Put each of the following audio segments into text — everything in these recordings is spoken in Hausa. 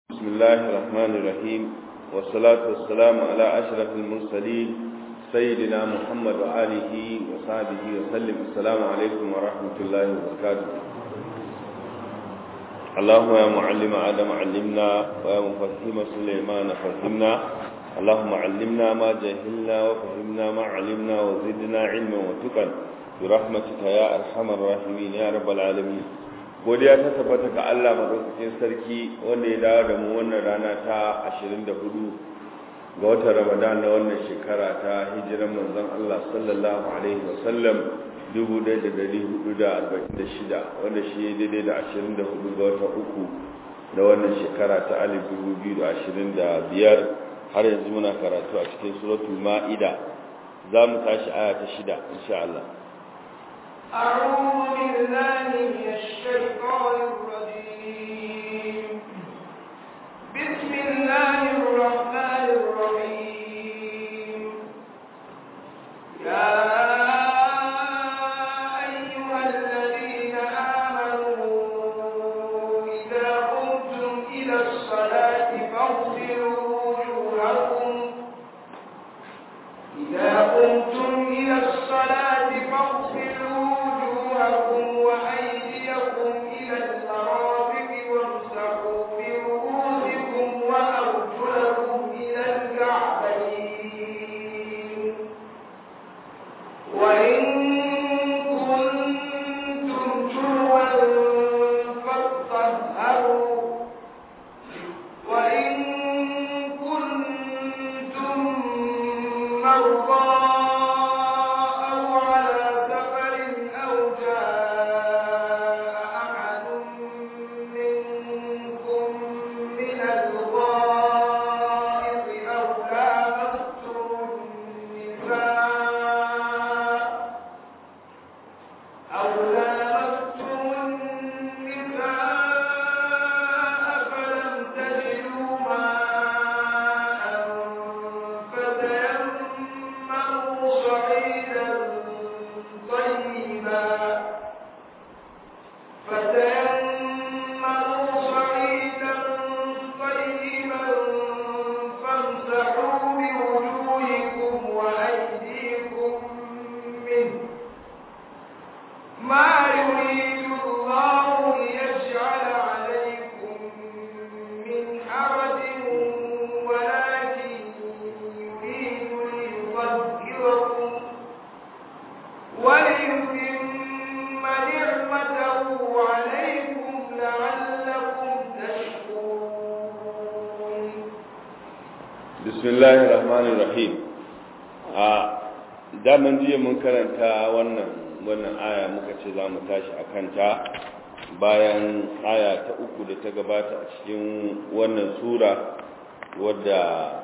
بسم الله الرحمن الرحيم والصلاة والسلام على أشرف المرسلين سيدنا محمد وآله وصحبه وسلم السلام عليكم ورحمة الله وبركاته اللهم يا معلم آدم علمنا ويا مفهم سليمان فهمنا اللهم علمنا ما جهلنا وفهمنا ما علمنا وزدنا علما وتقا برحمتك يا أرحم الراحمين يا رب العالمين godiya ta tabbata ga Allah madaukakin sarki wanda ya dawo da mu wannan rana ta 24 ga watan Ramadan na wannan shekara ta hijiran manzon Allah sallallahu alaihi wasallam 1446 wanda shi ya daidai da 24 ga watan uku na wannan shekara ta 2025 har yanzu muna karatu a cikin suratul ma'ida za mu tashi aya ta shida insha Allah أعوذ بالله من الشيطان الرجيم بسم الله الرحمن الرحيم يا أيها الذين آمنوا إذا قمتم إلى الصلاة فاغسلوا وجوهكم إذا قمتم إلى الصلاة فاغسلوا وجوهكم وأيديكم إلى المرافق وامسحوا برؤوسكم وأرجلكم إلى الكعبين وإن كنتم جنوا فاطهروا وإن كنتم مرضى أو على سفر أو جاء أحد منكم من الغائط أو لامستم النساء أو لامستم النساء فلم تجدوا ماء فتيمموا صعيدا طيبا فتيمموا صعيدا طيبا فامسحوا بوجوهكم وأيديكم منه ما يريد الله ليجعل عليكم من حرج ولكن يريد ليطهركم وليتم نعمته عليكم لعلكم تشكرون بسم الله الرحمن الرحيم a daman jiya mun karanta wannan wannan aya muka ce za mu tashi a kanta bayan aya ta uku da ta gabata a cikin wannan sura wadda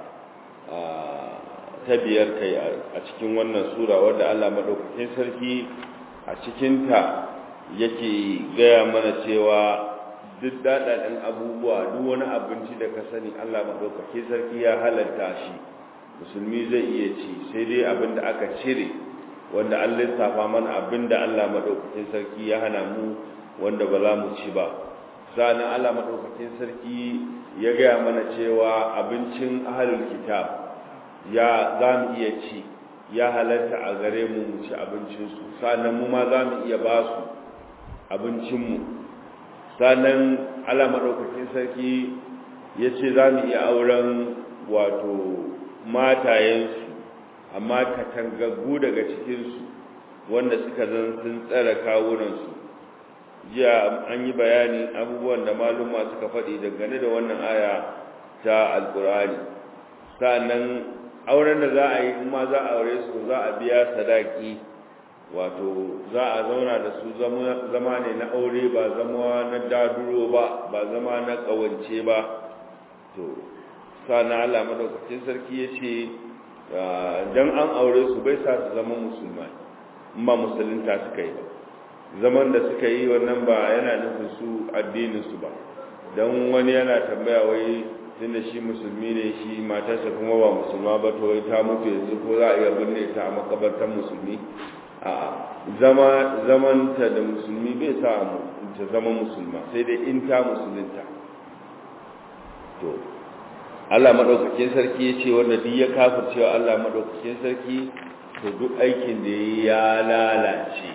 ta biyar kai a cikin wannan sura wadda Allah madaukakin sarki a cikinta yake gaya mana cewa duk daɗaɗen abubuwa duk wani abinci da ka sani Allah maɗaukaki sarki ya halatta shi musulmi zai iya ci sai dai abin da aka cire wanda an lissafa mana abin da Allah maɗaukakin sarki ya hana mu wanda ba za mu ci ba sa'annan Allah maɗaukakin sarki ya gaya mana cewa abincin ahalul kitab ya za mu iya ci ya halatta a gare mu mu ci abincinsu sa'annan mu ma za mu iya ba su abincinmu sannan ala maɗaukakin sarki ya ce za mu iya auren wato matayensu amma katangaggu daga cikinsu wanda suka zan sun tsara kawunansu jiya an yi bayani abubuwan da maluma suka faɗi dangane da wannan aya ta alkur'ani sannan auren da za a yi kuma za a aure su za a biya sadaki wato za a zauna da su zama ne na aure ba zama na daduro ba ba zama na kawance ba to sana Allah madaukakin sarki ya ce don an aure su bai sa su zama musulmai in ba musulunta suka yi ba zaman da suka yi wannan ba yana nufin su addininsu ba don wani yana tambaya wai tun da shi musulmi ne shi matarsa kuma ba musulma ba to wai ta mutu yanzu ko za a iya binne ta a makabartar musulmi a zama zamanta da musulmi bai sa ta zama musulma sai dai in ta musulunta to Allah madaukakin sarki ya ce wanda duk ya kafircewa Allah madaukakin sarki to duk aikin da ya lalace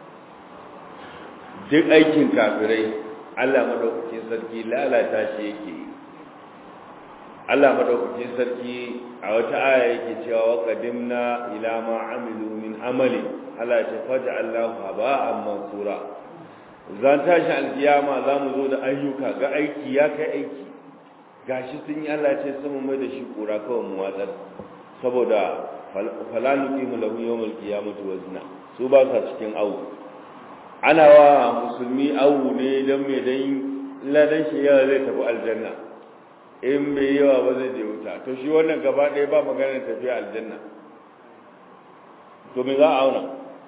duk aikin kafirai Allah madaukakin sarki lalata shi yake Allah madaukakin sarki a wata aya yake cewa wa qadimna ila ma amilu min amali Allah ya ce faj'allahu haba'an mansura zan tashi alkiyama zamu zo da ayyuka ga aiki ya kai aiki gashi sun yi Allah ce sun mai da shi kura kawai mu watsar saboda fala nuqimu lahu yawmal qiyamati wazna su ba sa cikin awu ana wa musulmi awu ne dan me dan ladan shi yawa zai tafi aljanna in bai yawa ba zai je wuta to shi wannan gaba ɗaya ba maganar tafiya aljanna to me za a auna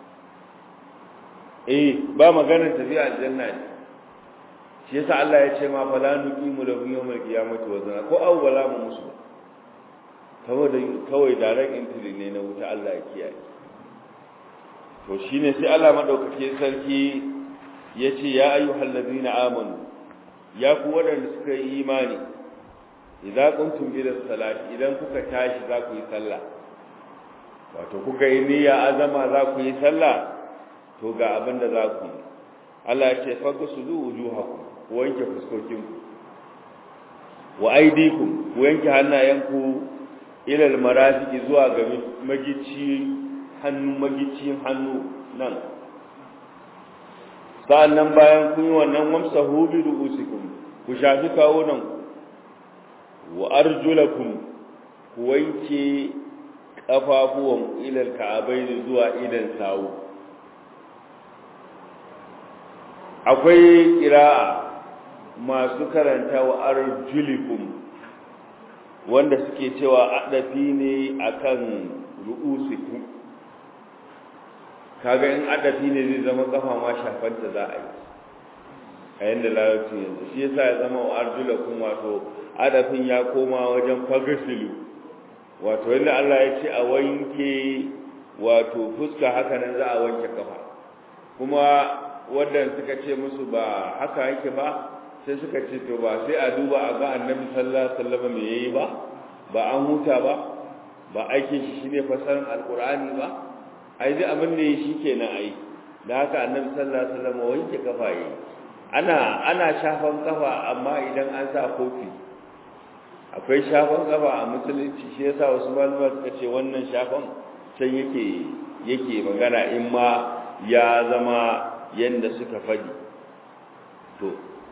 eh ba maganar tafiya aljanna ne shi yasa Allah ya ce ma fala nuqimu lahu yawmal qiyamati wazna ko awwala mu musu saboda kawai daren intili ne na wuta Allah ya kiyaye to shine sai Allah madaukake sarki yace ya ayyuhal ladina amanu ya ku wadanda suka yi imani idza kuntum ila salati idan kuka tashi za ku yi sallah wato kuka yi niyya azama za ku yi sallah to ga abin da za ku yi Allah ya ce fagsudu wujuhakum ku wanke fuskokinku wa aidikum ku wanke hannayenku ila almarafiqi zuwa ga magici hannu magicin hannu nan sa'annan bayan kun yi wannan wamsahu bi ru'usikum ku shafi kawunan wa arjulakum ku wanke kafafuwan ila alka'abaini zuwa idan sawu akwai kira'a masu karanta wa arjulikum wanda suke cewa adafi ne akan ru'usikum kaga in adafi ne zai zama kafa ma shafanta za a yi a yanda larabci yanzu shi yasa ya zama wa arjulakum wato adafin ya koma wajen fagasilu wato yadda Allah ya ce a wanke wato fuska haka nan za a wanke kafa kuma wadanda suka ce musu ba haka yake ba sai suka ce to ba sai a duba a ga annabi sallallahu alaihi wasallam me yayi ba ba an huta ba ba aikin shi shine fasarin alqur'ani ba ai dai abin da yake shikenan ai da haka annabi sallallahu alaihi wasallam wanke kafa yi ana ana shafan kafa amma idan an sa kofi akwai shafan kafa a musulunci shi yasa wasu malama suka ce wannan shafan sai yake yake magana in ma ya zama yanda suka faɗi to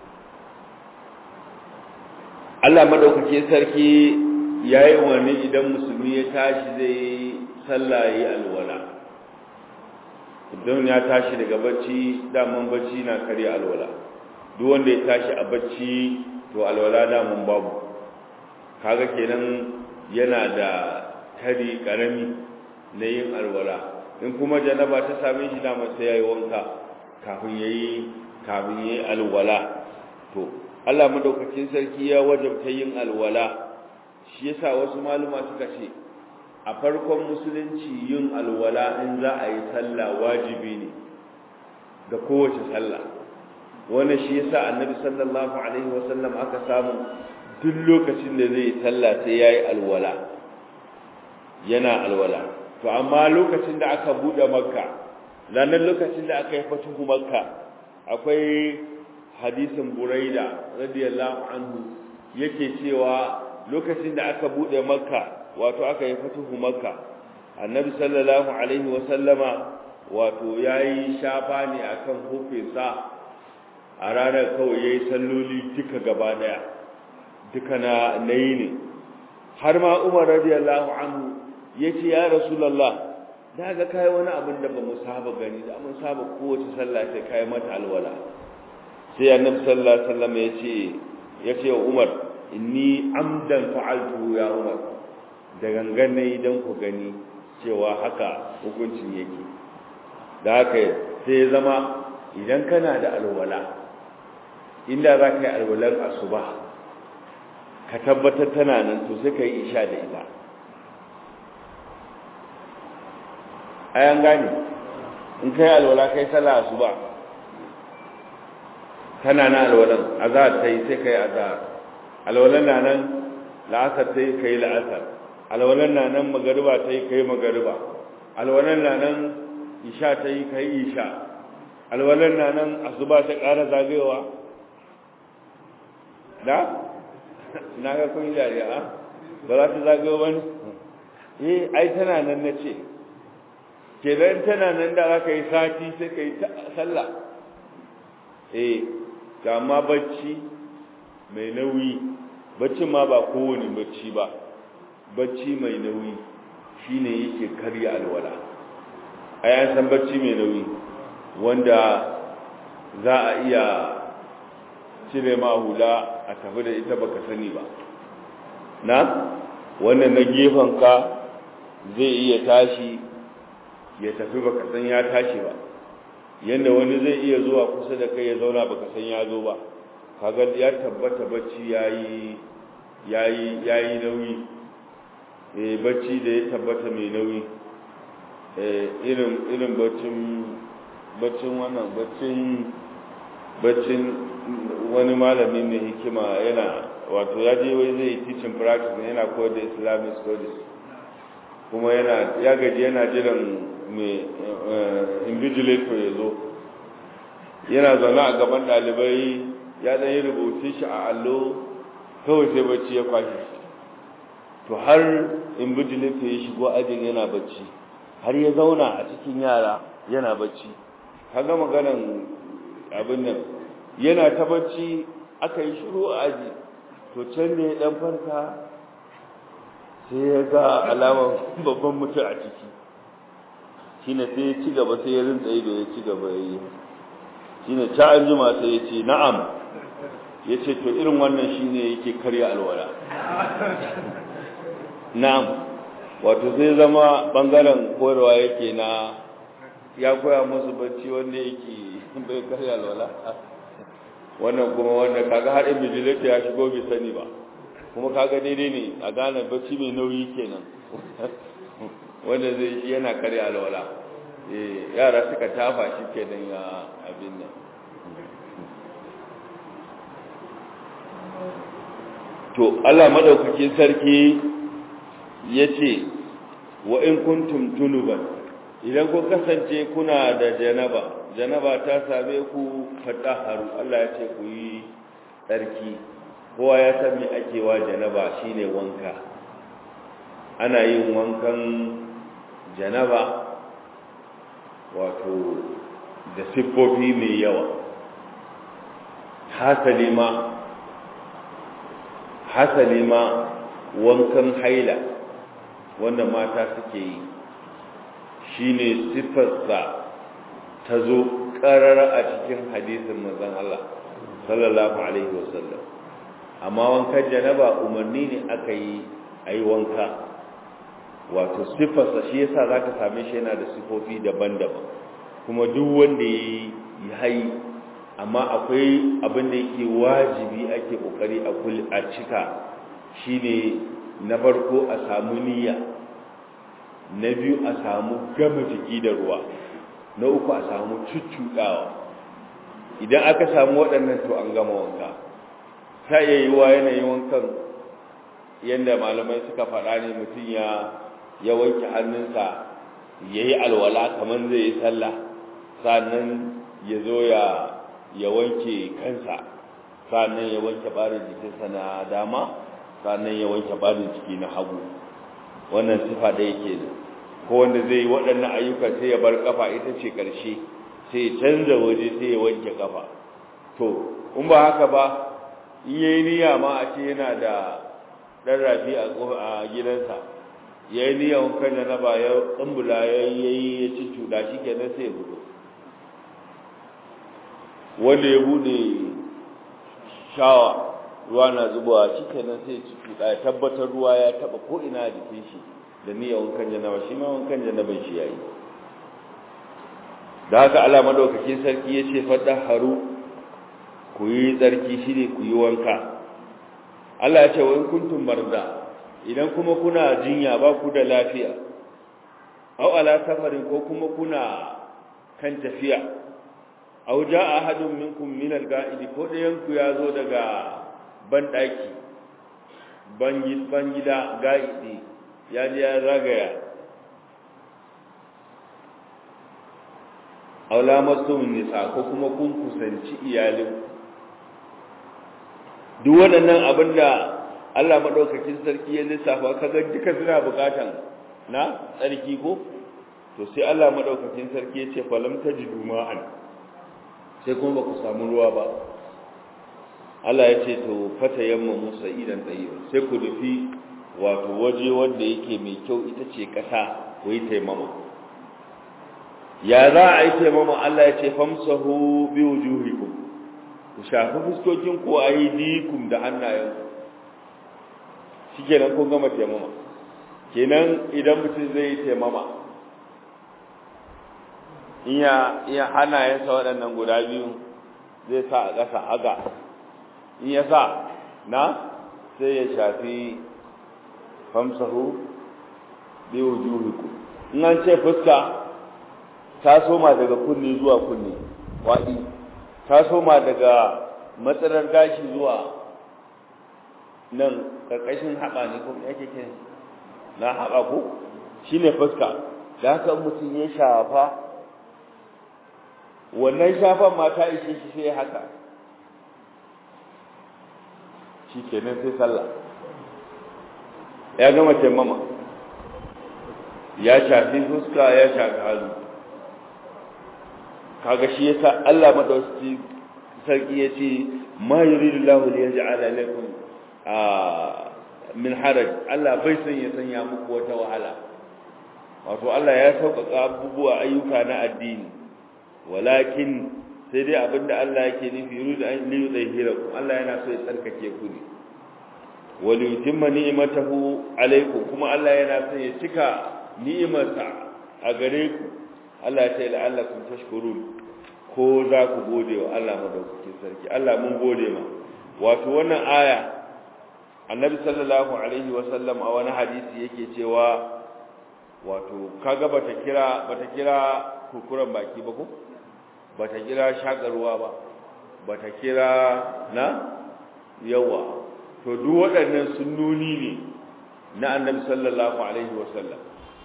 Allah madaukake sarki yayi wani idan musulmi ya tashi zai sallah yi alwala idan ya tashi daga bacci daman bacci na kare alwala duk wanda ya tashi a bacci to alwala daman babu kaga kenan yana da kari karami na yin alwala in kuma janaba ta same shi daman sai yayi wanka kafin yayi kafin yayi alwala to Allah madaukakin sarki ya wajabta yin alwala shi yasa wasu maluma suka ce a farkon musulunci yin alwala in za a yi sallah wajibi ne ga kowace sallah wannan shi yasa annabi sallallahu alaihi wasallam aka samu duk lokacin da zai sallah sai yayi alwala yana alwala to amma lokacin da aka bude makka ranar lokacin da aka yi fatuhu makka akwai hadisin buraida radiyallahu anhu yake cewa lokacin da aka bude makka wato aka yi fatuhu makka annabi sallallahu alaihi wa sallama wato yayi shafa ne akan hufinsa a ranar kawai yayi salloli duka gaba daya duka na nayi ne har ma Umar radiyallahu anhu yace ya rasulullah daga kai wani abin da bamu saba gani da mun saba kowace sallah sai kai mata alwala sai annabi sallallahu alaihi wasallam yace yace wa Umar inni amdan fa'altu ya Umar da gangan ne idan ku gani cewa haka hukuncin yake da haka sai ya zama idan kana da alwala inda za ka yi alwalar asuba ka tabbatar tana nan to sai ka yi isha da ita ayan gane in ka yi alwala ka yi sallah asuba tana na alwalan azahar ta yi sai ka yi azahar alwalan na nan la'asar ta yi ka yi la'asar alwalan na nan magariba ta yi ka yi magariba alwalan na nan isha ta yi ka yi isha alwalan na nan asuba ta ƙara zagayowa da na ga kun jari'a ba za ta zagayo ba ne eh ai tana nan na ce kenan tana nan da aka yi sati sai ka yi sallah eh ga ma bacci mai nauyi bacci ma ba kowane bacci ba bacci mai nauyi shine yake karya alwala ai an san bacci mai nauyi wanda za a iya cire ma hula a tafi da ita baka sani ba na wannan na gefen ka zai iya tashi ya tafi baka san ya tashi ba yanda wani zai iya zuwa kusa da kai ya zauna baka san ya zo ba kaga ya tabbata bacci yayi yayi yayi nauyi eh bacci da ya tabbata mai nauyi eh irin irin baccin baccin wannan baccin baccin wani malami mai hikima yana wato ya je wai zai teaching practice yana koyar da islamic studies kuma yana ya gaji yana jiran mai invigilator ya zo yana zaune a gaban ɗalibai ya ɗan yi rubutu shi a allo kawai sai bacci ya kwashe shi to har invigilator ya shigo ajin yana bacci har ya zauna a cikin yara yana bacci kaga maganan abin nan yana ta bacci aka yi shiru a aji to can ne dan farka sai ya ga alamar babban mutum a ciki shine sai ya ci gaba sai ya rinta ido ya ci gaba ya yi shine ta an jima sai ya ce na'am ya ce to irin wannan shine yake karya alwala na'am wato sai zama bangaren koyarwa yake na ya koya musu bacci wanda yake bai karya alwala wannan kuma wanda kaga har invigilate ya shigo bai sani ba kuma kaga daidai ne a gane bacci mai nauyi kenan wanda zai shi yana karya alwala eh yara suka tafa shi kenan ya abin nan to Allah madaukakin sarki yace wa in kuntum junuban idan ku kasance kuna da janaba janaba ta same ku fataharu Allah ya ce ku yi tsarki kowa ya san me ake wa janaba shine wanka ana yin wankan janaba wato da siffofi mai yawa hasali ma hasali ma wankan haila wanda mata suke yi shine siffarsa ta zo ƙarar a cikin hadisin manzon Allah sallallahu alaihi wasallam amma wankan janaba umarni ne aka yi a yi wanka wato siffarsa shi yasa za ka same shi yana da sifofi daban-daban kuma duk wanda ya yi hai amma akwai abin da yake wajibi ake kokari a cika shine na farko a samu niyya na biyu a samu gama jiki da ruwa na uku a samu cuccuɗawa idan aka samu waɗannan to an gama wanka ta iya yi wa yanayin wankan yadda malamai suka faɗa ne mutum ya ya wanke hannunsa ya yi alwala kamar zai yi sallah sannan ya zo ya ya wanke kansa sannan ya wanke barin jikinsa na dama sannan ya wanke barin jiki na hagu wannan sifa da yake da ko wanda zai yi waɗannan ayyuka sai ya bar kafa ita ce ƙarshe sai ya canza waje sai ya wanke kafa to in ba haka ba in yayi niyya ma a ce yana da ɗan rafi a gidansa ya yi niyyar wankan da na ba ya tsumbula ya yi ya ci cuɗa shi kenan sai ya fito wanda ya bude shawa ruwa na zubawa shi kenan sai ci tuɗa ya tabbatar ruwa ya taba ko ina a jikin shi da niyyar wankan janaba shi ma wankan janaban shi yayi da haka Allah madaukakin sarki ya ce fadda haru ku yi tsarki shi ne ku yi wanka Allah ya ce wa in kuntum marda idan kuma kuna jinya ba ku da lafiya aw ala safarin ko kuma kuna kan tafiya aw jaa ahadun minkum min al-ga'id ko dayan ku yazo daga ban daki bangida ga'idi ya ji ya ragaya aula masu nisa ko kuma kun kusanci iyalin duk waɗannan abin da Allah maɗaukakin sarki ya lissafa kaga duka suna buƙatan na tsarki ko to sai Allah maɗaukakin sarki ya ce falam tajidu ma'an sai kuma ba ku samu ruwa ba Allah ya ce to fata yamma musa idan tsayi sai ku nufi wato waje wanda yake mai kyau ita ce ƙasa ku yi taimama ya za a yi taimama Allah ya ce famsahu bi wujuhikum ku shafi fuskokin ku a yi dikum da hannayen shi kenan kun gama taimama kenan idan mutum zai yi taimama iya iya hannayensa waɗannan guda biyu zai sa a ƙasa haka in ya sa na sai ya shafi famsahu bi wujuhikum in an ce fuska ta soma daga kunni zuwa kunni waɗi ta soma daga matsalar gashi zuwa nan ƙarƙashin haɓa ne ko yake ke na haɓa ko shi ne fuska da haka mutum ya shafa wannan shafan ma ta ishe shi sai haka shi kenan sai sallah ya gama taimama ya shafi fuska ya shafi hannu kaga shi yasa Allah madauki sarki yace ma yuridu Allahu li yaj'ala lakum min haraj Allah bai san ya sanya muku wata wahala wato Allah ya sauƙaƙa abubuwa ayyuka na addini walakin sai dai abinda Allah yake nufi yuridu an li yudhhirakum Allah yana so ya tsarkake ku ne wa li yutimma ni'matahu alaykum kuma Allah yana so ya cika ni'imarsa a gare ku Allah ya ce la'allakum tashkurun ko za ku gode wa Allah madaukakin sarki Allah mun gode ma wato wannan aya annabi sallallahu alaihi wa sallam a wani hadisi yake cewa wato kaga bata kira bata kira kurkuran baki ba ko bata kira shakarwa ba bata kira na yawa to duk waɗannan sunnoni ne na annabi sallallahu alaihi wa sallam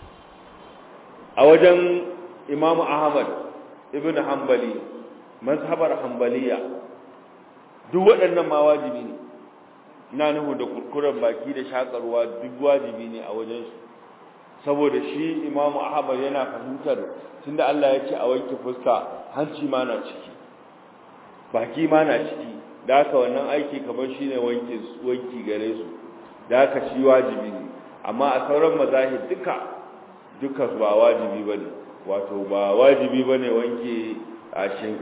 a wajen imamu ahmad ibn hanbali mazhabar hanbaliya duk waɗannan ma wajibi ne ina nuhu da kurkuren baki da shakarwa duk wajibi ne a wajen su saboda shi imamu ahmad yana fahimtar tunda Allah ya ce a wanke fuska hanci ma na ciki baki ma na ciki da haka wannan aiki kamar shine wanke wanki gare su da haka shi wajibi ne amma a sauran mazahib duka duka ba wajibi bane wato ba wajibi ba ne wanke a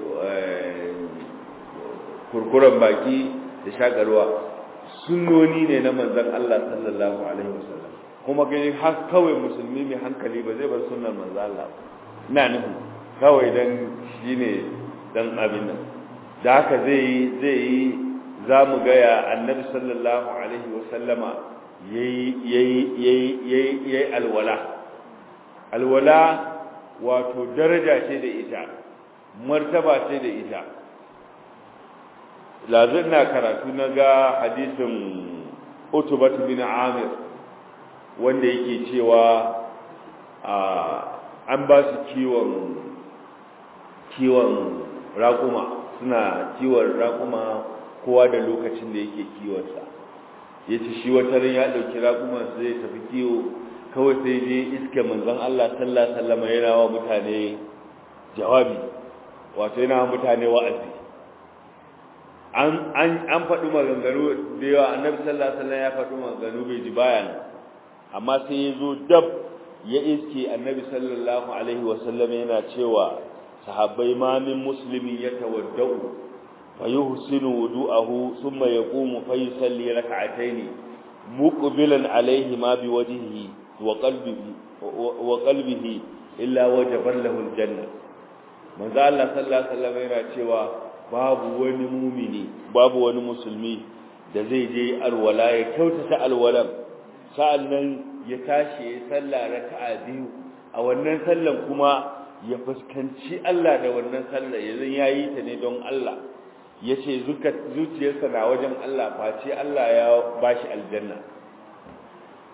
kurkuren baki da shagarwa sunnoni ne na manzan Allah sallallahu alaihi wasallam kuma gani har kawai musulmi mai hankali ba zai bar sunnar manzan Allah ina nufi kawai dan shine dan abin nan da haka zai yi zai yi za mu gaya annabi sallallahu alaihi wasallama yayi yayi yayi yayi alwala alwala wato daraja ce da ita martaba ce da ita lazin na karatu na ga hadisin utubat bin amir wanda yake cewa an ba su kiwon kiwon raƙuma suna kiwon raƙuma kowa da lokacin da yake kiwonsa ya ce shi watarin ya ɗauki raƙuma zai tafi kiwo kawai sai je iske manzon Allah sallallahu alaihi wasallam yana wa mutane jawabi wato yana wa mutane wa'azi an an an faɗi maganganu da yawa annabi sallallahu alaihi wasallam ya faɗi maganganu bai ji bayan amma sai ya zo dab ya iske annabi sallallahu alaihi wasallam yana cewa sahabbai ma min muslimi yatawaddau fa yuhsinu wudu'ahu thumma yaqumu fa yusalli rak'atayn muqbilan alaihi ma biwajhihi وقلبه وقلبه illa wajaban lahu aljanna manzo Allah sallallahu alaihi wasallam yana cewa babu wani mumini babu wani musulmi da zai je alwala ya kyautata alwalan sa'annan ya tashi ya salla raka'a biyu a wannan sallan kuma ya fuskanci Allah da wannan sallar yanzu yayi ta ne don Allah yace zuciyarsa na wajen Allah face Allah ya bashi aljanna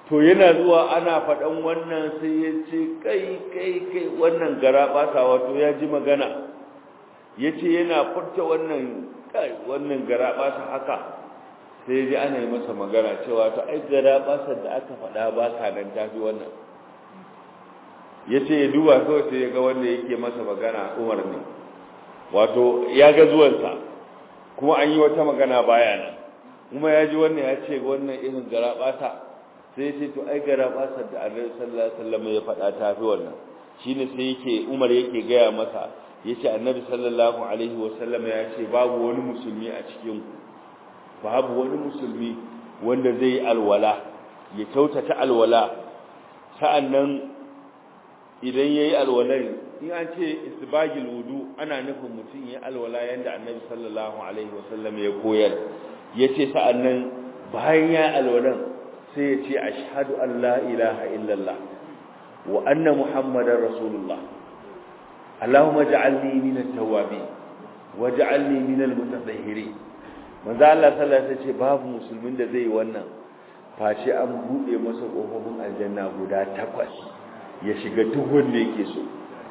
to yana zuwa ana faɗan wannan sai ya ce kai kai kai wannan gara ɓata wato ya ji magana ya ce yana furta wannan kai wannan gara ɓata haka sai ya ji ana yi masa magana cewa to ai gara ɓasar da aka faɗa ba ka nan tafi wannan ya ce ya duba kawai sai ya ga wanda yake masa magana umar ne wato ya ga zuwansa kuma an yi wata magana baya nan kuma ya ji wannan ya ce wannan irin gara ɓata sai ya ce to ai gara ɓasar da annabi sallallahu alaihi wasallam ya faɗa tafi wannan shine sai yake umar yake gaya masa yace annabi sallallahu alaihi wasallam ya ce babu wani musulmi a cikin ku babu wani musulmi wanda zai alwala ya kyautata alwala sa'annan idan yayi alwalar in an ce isbagil wudu ana nufin mutum yayi alwala yanda annabi sallallahu alaihi wasallam ya koyar yace sa'annan bayan ya alwalan sai ya ce ashhadu an la ilaha illallah wa anna muhammadar rasulullah allahumma ja'alni minat tawwabin waj'alni minal mutatahhirin manzo Allah sallallahu alaihi wasallam ce babu musulmin da zai wannan face an bude masa kofofin aljanna guda takwas ya shiga duk wanda yake so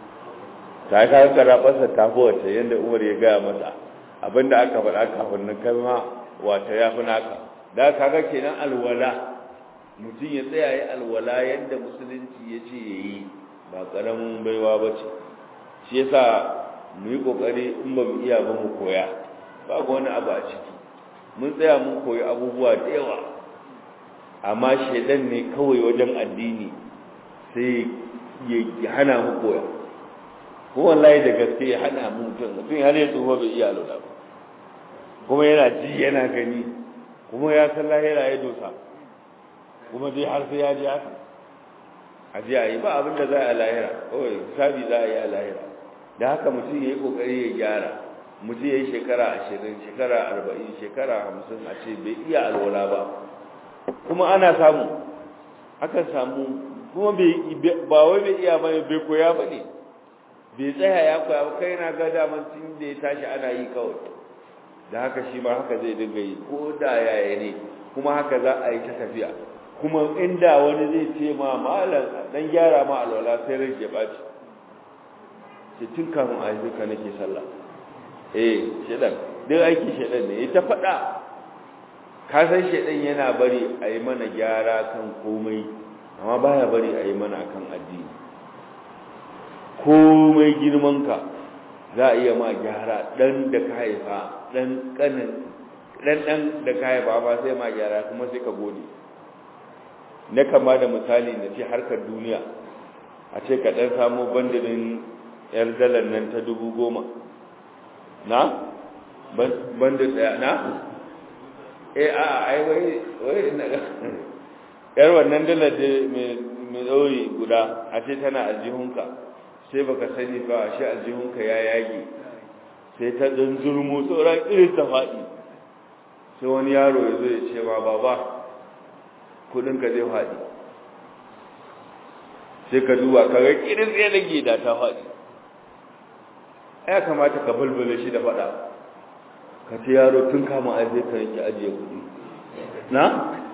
ta ka karabarsa ta wata yanda Umar ya gaya masa abinda aka faɗa kafin nan kalma wata yafi naka da kaga kenan alwala mutum ya tsaya yi alwala yanda musulunci ya ce yayi ba karamin baiwa bace shi yasa mu yi kokari in ba mu iya ba mu koya babu wani abu a ciki mun tsaya mun koyi abubuwa da yawa amma shaidan ne kawai wajen addini sai ya hana mu koya ko wallahi da gaske ya hana mu mutum mutum har ya tsufa bai iya lura ba kuma yana ji yana gani kuma ya san lahira ya dosa kuma dai har sai ya ji haka a ji a yi ba abin da za a lahira kawai sabi za a yi a lahira da haka mutum ya yi kokari ya gyara mutum ya yi shekara ashirin shekara arba'in shekara hamsin a ce bai iya alwala ba kuma ana samu akan samu kuma ba wai bai iya ba bai koya ba ne bai tsaya ya koya ba kai na ga daman tun da ya tashi ana yi kawai da haka shi ma haka zai dinga yi ko da yaya ne kuma haka za a yi ta tafiya kuma inda wani zai ce ma malam dan gyara ma alwala sai rai ya baci ce tun kafin a yi ka nake sallah eh shedan duk aiki shedan ne ita faɗa ka san shedan yana bari a yi mana gyara kan komai amma baya bari a yi mana akan addini komai girmanka za a iya ma gyara dan da ka haifa dan kanin dan dan da ka haifa ba sai ma gyara kuma sai ka gode na kama da misali na ce harkar duniya a ce ka dan samu bandinin yar dalar nan ta dubu goma na bandin daya na eh a ai wai wai na yar wannan dalar da mai ɗauri guda a ce tana aljihunka sai baka sani ba shi aljihunka ya yage sai ta dan zurmu tsoron irin ta faɗi sai wani yaro ya zo ya ce ma baba kudinka zai faɗi sai ka duba ka ga kirin tsaye da gida ta faɗi ya kamata ka bulbula shi da faɗa ka ce yaro tun kama a zai ka yanki ajiye kudi na?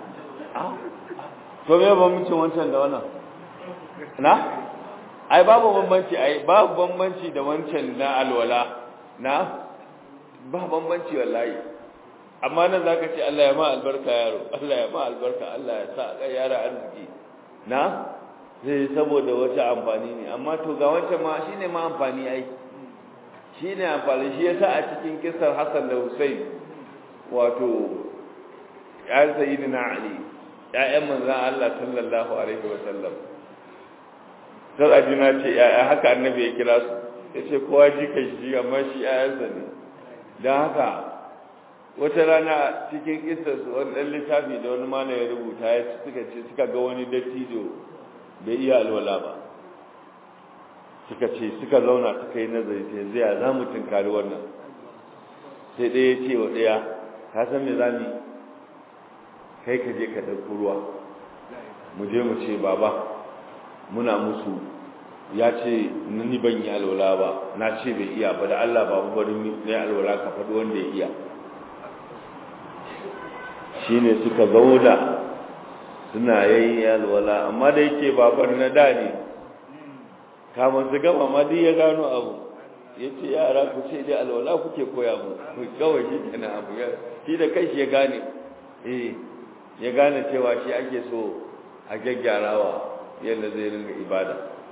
to me bambancin wancan da wannan na? ai babu bambanci ai babu bambanci da wancan na alwala na? ba bambanci wallahi amma nan zaka ce Allah ya ma albarka yaro Allah ya ma albarka Allah ya sa ka yara arziki na? zai saboda wata amfani ne amma to ga wancan ma shine ma amfani ai shine amfani shi yasa a cikin kisar Hassan da Hussein wato ya sayyidina Ali ya'yan manzon Allah sallallahu alaihi wa sallam sai ajina ce ya'ya haka annabi ya kira su yace kowa ji kai shi amma shi ya'yansa ne dan haka wata rana cikin kisar su wani dan littafi da wani mana ya rubuta ya suka ce suka ga wani dattijo bai iya alwala ba suka ce suka zauna suka yi nazari ta yanzu ya za mu tunkari wannan sai ɗaya ce wa ɗaya ka san me za mu kai ka je ka ɗauki ruwa mu je mu ce baba muna musu ya ce ni ban yi alwala ba na ce bai iya ba da Allah babu bari ne alwala ka faɗi wanda ya iya shine suka zauna suna yayi alwala amma da yake babar na da ne kamar su gama ma duk ya gano abu ya ce yara ku ce dai alwala kuke koya mu kawai shi kenan abu ya shi da kai shi ya gane eh ya gane cewa shi ake so a gyaggyarawa yadda zai ringa ibada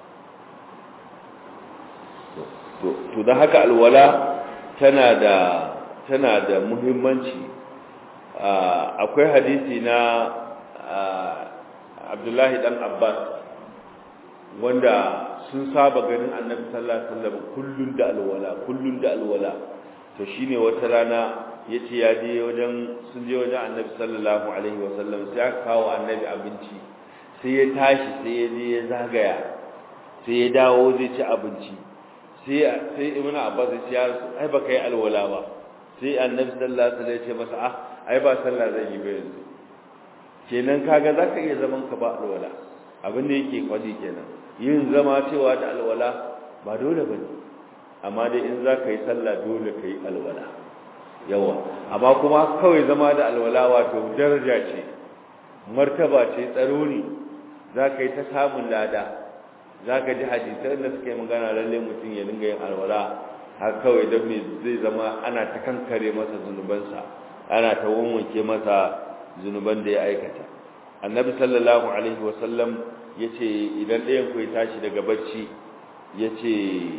to da haka alwala tana da tana da muhimmanci akwai hadisi na Abdullahi dan Abbas wanda sun saba ganin Annabi sallallahu alaihi wasallam kullun da alwala kullun da alwala to shine wata rana yace ya je wajen sun je wajen Annabi sallallahu alaihi wasallam sai aka kawo Annabi abinci sai ya tashi sai ya je ya zagaya sai ya dawo zai ci abinci sai sai Ibn Abbas ya ce ai baka yi alwala ba sai Annabi sallallahu alaihi wasallam ya ce masa ah ai ba sallah zan yi ba yanzu kenan kaga zaka iya zaman ka ba alwala abin da yake kwadi kenan yin zama cewa da alwala ba dole bane amma dai in zaka yi sallah dole kai alwala yawa amma kuma kawai zama da alwala wato daraja ce martaba ce tsaro ne zaka yi ta samun lada zaka ji hadisan da suke magana lalle mutum ya dinga yin alwala har kawai dan me zai zama ana ta kankare masa zunubansa ana ta wanwanke masa zunuban da ya aikata annabi sallallahu alaihi wasallam yace idan ɗayan ku ya tashi daga bacci yace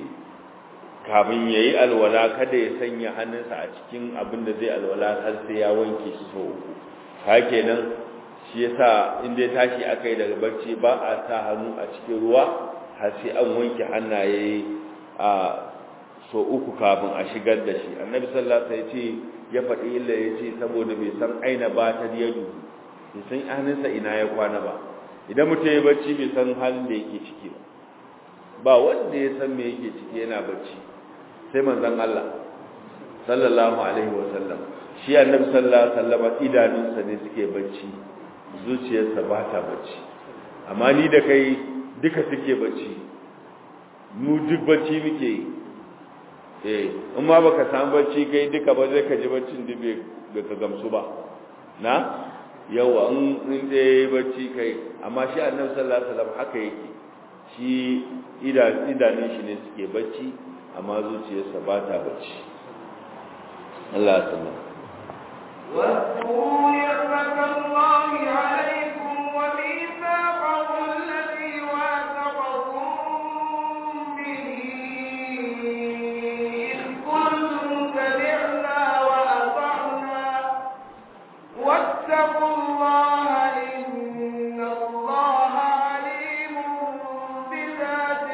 kamin yayi alwala kada ya sanya hannunsa a cikin abin da zai alwala har sai ya wanke shi so uku kenan shi yasa in dai tashi akai daga bacci ba a sa hannu a cikin ruwa har sai an wanke hannaye a so uku kafin a shigar da shi annabi sallallahu alaihi wasallam ya faɗi illa ya ce saboda bai san aina ba ta yadu bai san hannunsa ina ya kwana ba idan mutum ya bacci bai san halin da yake ciki ba ba wanda ya san me yake ciki yana bacci sai manzon Allah sallallahu alaihi wasallam shi annabi sallallahu alaihi wasallam idanunsa ne suke bacci zuciyarsa ba ta bacci amma ni da kai duka suke bacci mu duk bacci muke yi eh in ma baka samu bacci kai duka ba zai ka ji baccin dube da ka gamsu ba na yawa in in dai bacci kai amma shi annabi sallallahu alaihi wasallam haka yake shi idanun shi ne suke bacci amma zuciyarsa ba ta bacci Allah ya sanar واذكروا نعمة الله عليكم وميثاقه الذي واثقكم به إذ قلتم سمعنا وأطعنا واتقوا الله إن الله عليم بذات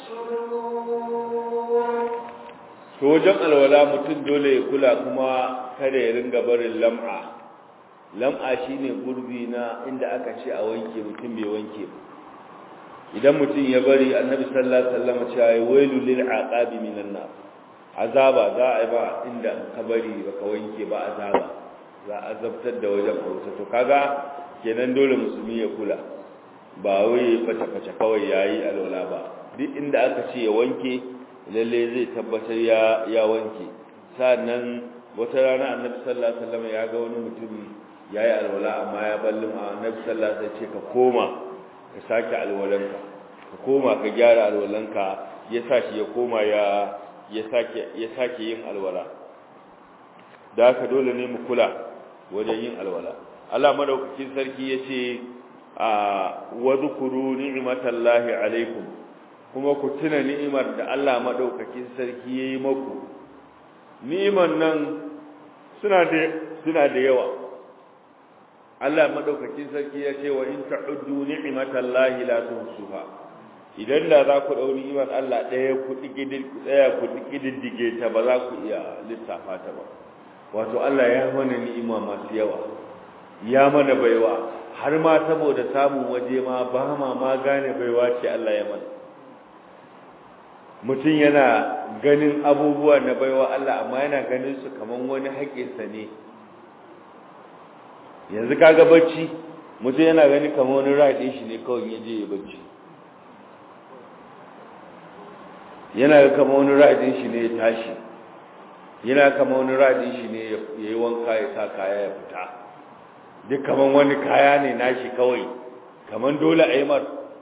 الصدور to wajen alwala mutum dole ya kula kuma kada ya ringa barin lam'a lam'a shine gurbi na inda aka ce a wanke mutum bai wanke ba idan mutum ya bari annabi sallallahu alaihi wasallam cewa ya wailu lil aqabi minan nar azaba za a yi ba inda ka bari baka wanke ba azaba za a zabtar da wajen bauta to kaga kenan dole musulmi ya kula ba wai fata-fata kawai yayi alwala ba duk inda aka ce ya wanke lalle zai tabbatar ya ya wanke sannan wata rana annabi sallallahu alaihi wasallam ya ga wani mutum yayi alwala amma ya ballin annabi sallallahu alaihi wasallam ce ka koma ka sake alwalanka ka koma ka gyara alwalanka ya sashi ya koma ya ya sake ya sake yin alwala da haka dole ne mu kula wajen yin alwala Allah madaukakin sarki yace a wa zkuru ni'matallahi alaikum kuma ku tuna ni'imar da Allah madaukakin sarki yayi maku ni'iman nan suna da suna da yawa Allah madaukakin sarki ya ce wa in ta'uddu ni'matallahi la tuhsuha idan da za ku dau ni'imar Allah daya ku digidin tsaya ku digiddige ta ba za ku iya lissafa ta ba wato Allah ya mana ni'ima masu yawa ya mana baiwa har ma saboda samun waje ma ba ma ma gane baiwa ce Allah ya mana mutum yana ganin abubuwa na baiwa Allah amma yana ganin su kaman wani haƙinsa ne yanzu kaga bacci mutum yana gani kaman wani raɗin shi ne kawai ya je ya bacci yana ga kaman wani raɗin shi ne ya tashi yana kama wani raɗin shi ne ya yi wanka ya sa kaya ya fita duk kaman wani kaya ne nashi kawai kaman dole a yi mar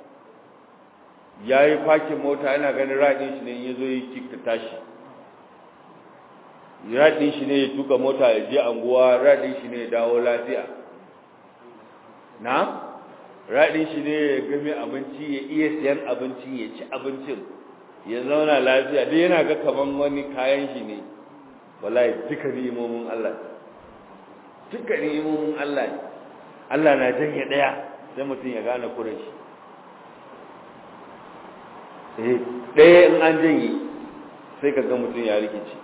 ya yi fakin mota yana ganin raɗin shi ne ya zo yi kik ta tashi raɗin shi ne ya tuka mota ya je anguwa raɗin shi ne ya dawo lafiya na raɗin shi ne ya game abinci ya iya siyan abinci ya ci abincin ya zauna lafiya duk yana ga kaman wani kayan shi ne wallahi duka ni'imomin Allah duka ni'imomin Allah ne Allah na janye daya sai mutum ya gane kuren shi eh daya in an janye sai ka ga mutum ya rikici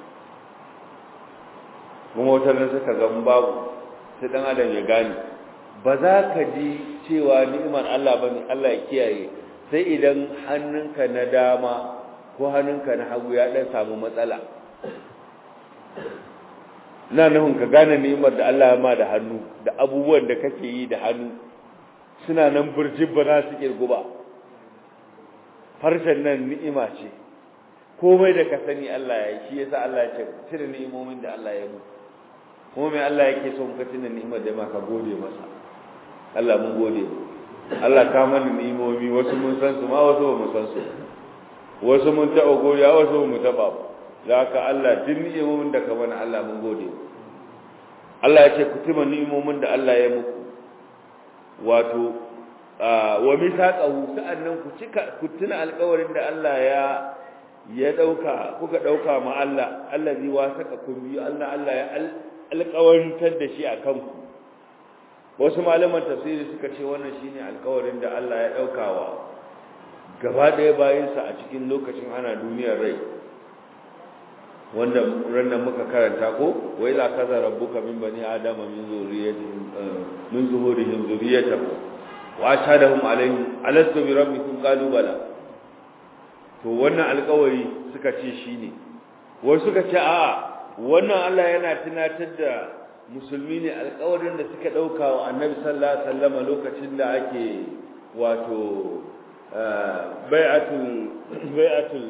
kuma wata nan suka ga babu sai dan adam ya gane ba za ka ji cewa ni'imar Allah bane Allah ya kiyaye sai idan hannunka na dama ko hannunka na hagu ya dan samu matsala na nufin ka gane ni'imar da Allah ya ma da hannu da abubuwan da kake yi da hannu suna nan burjin ba za su kirgu ba harshen nan ni'ima ce komai da ka sani Allah ya yi shi yasa Allah ya ce cire ni'imomin da Allah ya yi kuma mai Allah yake so muka tuna ni'imar da ma ka gode masa Allah mun gode Allah ka mana ni'imomi wasu mun san su ma wasu ba mu san su wasu mun taɓa godiya wasu ba mu taɓa ba da haka Allah duk ni'imomin da ka mana Allah mun gode Allah ya ce ku tuma ni'imomin da Allah ya muku wato wa misaqahu sa'annan ku cika ku tuna alƙawarin da Allah ya ya dauka kuka dauka ma Allah allazi wasaka kun bi Allah Allah ya alƙawarintar da shi akan ku wasu malaman tafsiri suka ce wannan shine alƙawarin da Allah ya daukawa gaba ɗaya bayansa a cikin lokacin ana duniyar rai wanda rannan muka karanta ko wai la kaza rabbuka min bani adama min zurriyyatihim min zuhurihim zurriyyatahum wa ashhadahum alaihim alastu bi rabbikum qalu bala to wannan alƙawari suka ce shine wasu suka ce a wannan Allah yana tunatar da musulmi ne alƙawarin da suka dauka wa annabi sallallahu alaihi wasallam lokacin da ake wato bai'atul bai'atul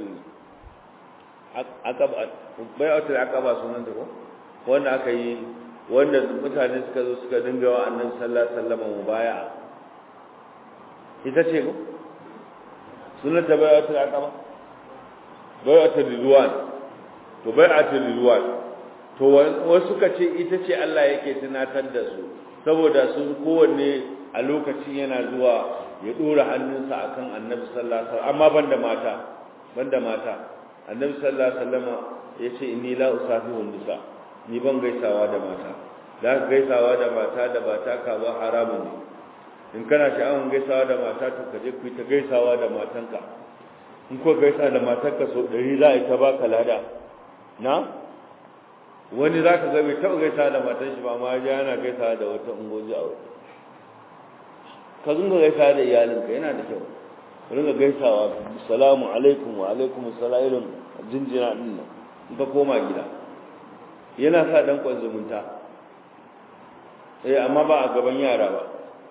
aqaba bai'atul aqaba sunan ta ko wanda aka yi wanda mutane suka zo suka dinga wa annabi sallallahu alaihi wasallam mubaya'a ita ce ko sunan ta bai'atul aqaba bai'atul ridwan to bai'atul ridwan to wasu suka ce ita ce Allah yake tunatar da su saboda sun kowanne a lokacin yana zuwa ya dora hannunsa akan annabi sallallahu alaihi wasallam amma banda mata banda mata annabi sallallahu alaihi wasallam yace inni la usafihu nisa ni ban gaisawa da mata da gaisawa da mata da bata ka ba haramun ne in kana sha'awan gaisawa da mata to ka je ku ta gaisawa da matanka in ko gaisa da matarka so dari za a yi ta baka lada na wani za ka ga bai taɓa gaisawa da matan shi ba ma ya yana gaisawa da wata ungoji a wata ka zunga gaisawa da iyalinka yana da kyau ringa gaisawa salamu alaikum wa alaikum assalam irin jinjina din nan in ka koma gida yana sa dan kwan zumunta eh amma ba a gaban yara ba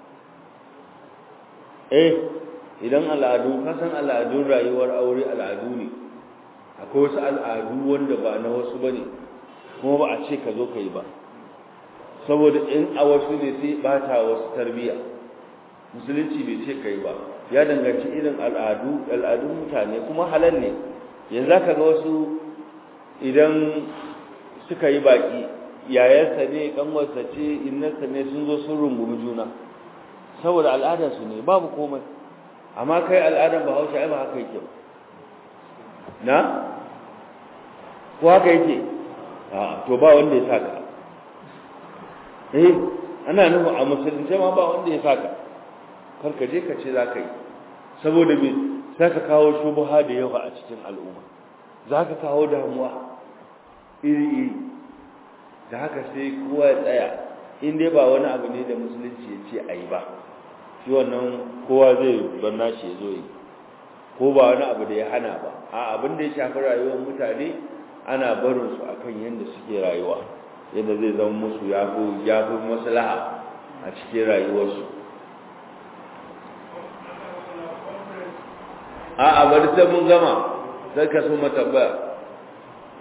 eh idan al'adu ka san al'adun rayuwar aure al'adu ne akwai wasu al'adu wanda ba na wasu bane kuma ba a ce ka zo ka yi ba saboda in a wasu ne sai bata wasu tarbiyya musulunci bai ce kai ba ya danganci irin al'adu al'adun mutane kuma halal ne yanzu ka ga wasu idan suka yi baki yayarsa ne kanwarsa ce innarsa ne sun zo sun rungumi juna saboda al'adarsu ne babu komai amma kai al'adar bahaushe ai ba haka yake na ko haka yake a to ba wanda ya saka eh ana nufin a musulunce ma ba wanda ya saka karka je ka ce za ka yi saboda me za ka kawo shubuha da yawa a cikin al'umma za ka kawo damuwa iri-iri da haka sai kowa ya tsaya in dai ba wani abu ne da musulunci ya ce a yi ba shi wannan kowa zai barna shi ya zo yi ko ba wani abu da ya hana ba a abin da ya shafi rayuwar mutane ana barin su akan yadda suke rayuwa yadda zai zama musu ya fi maslaha a cikin rayuwarsu a bari sai mun gama sai ka so matambaya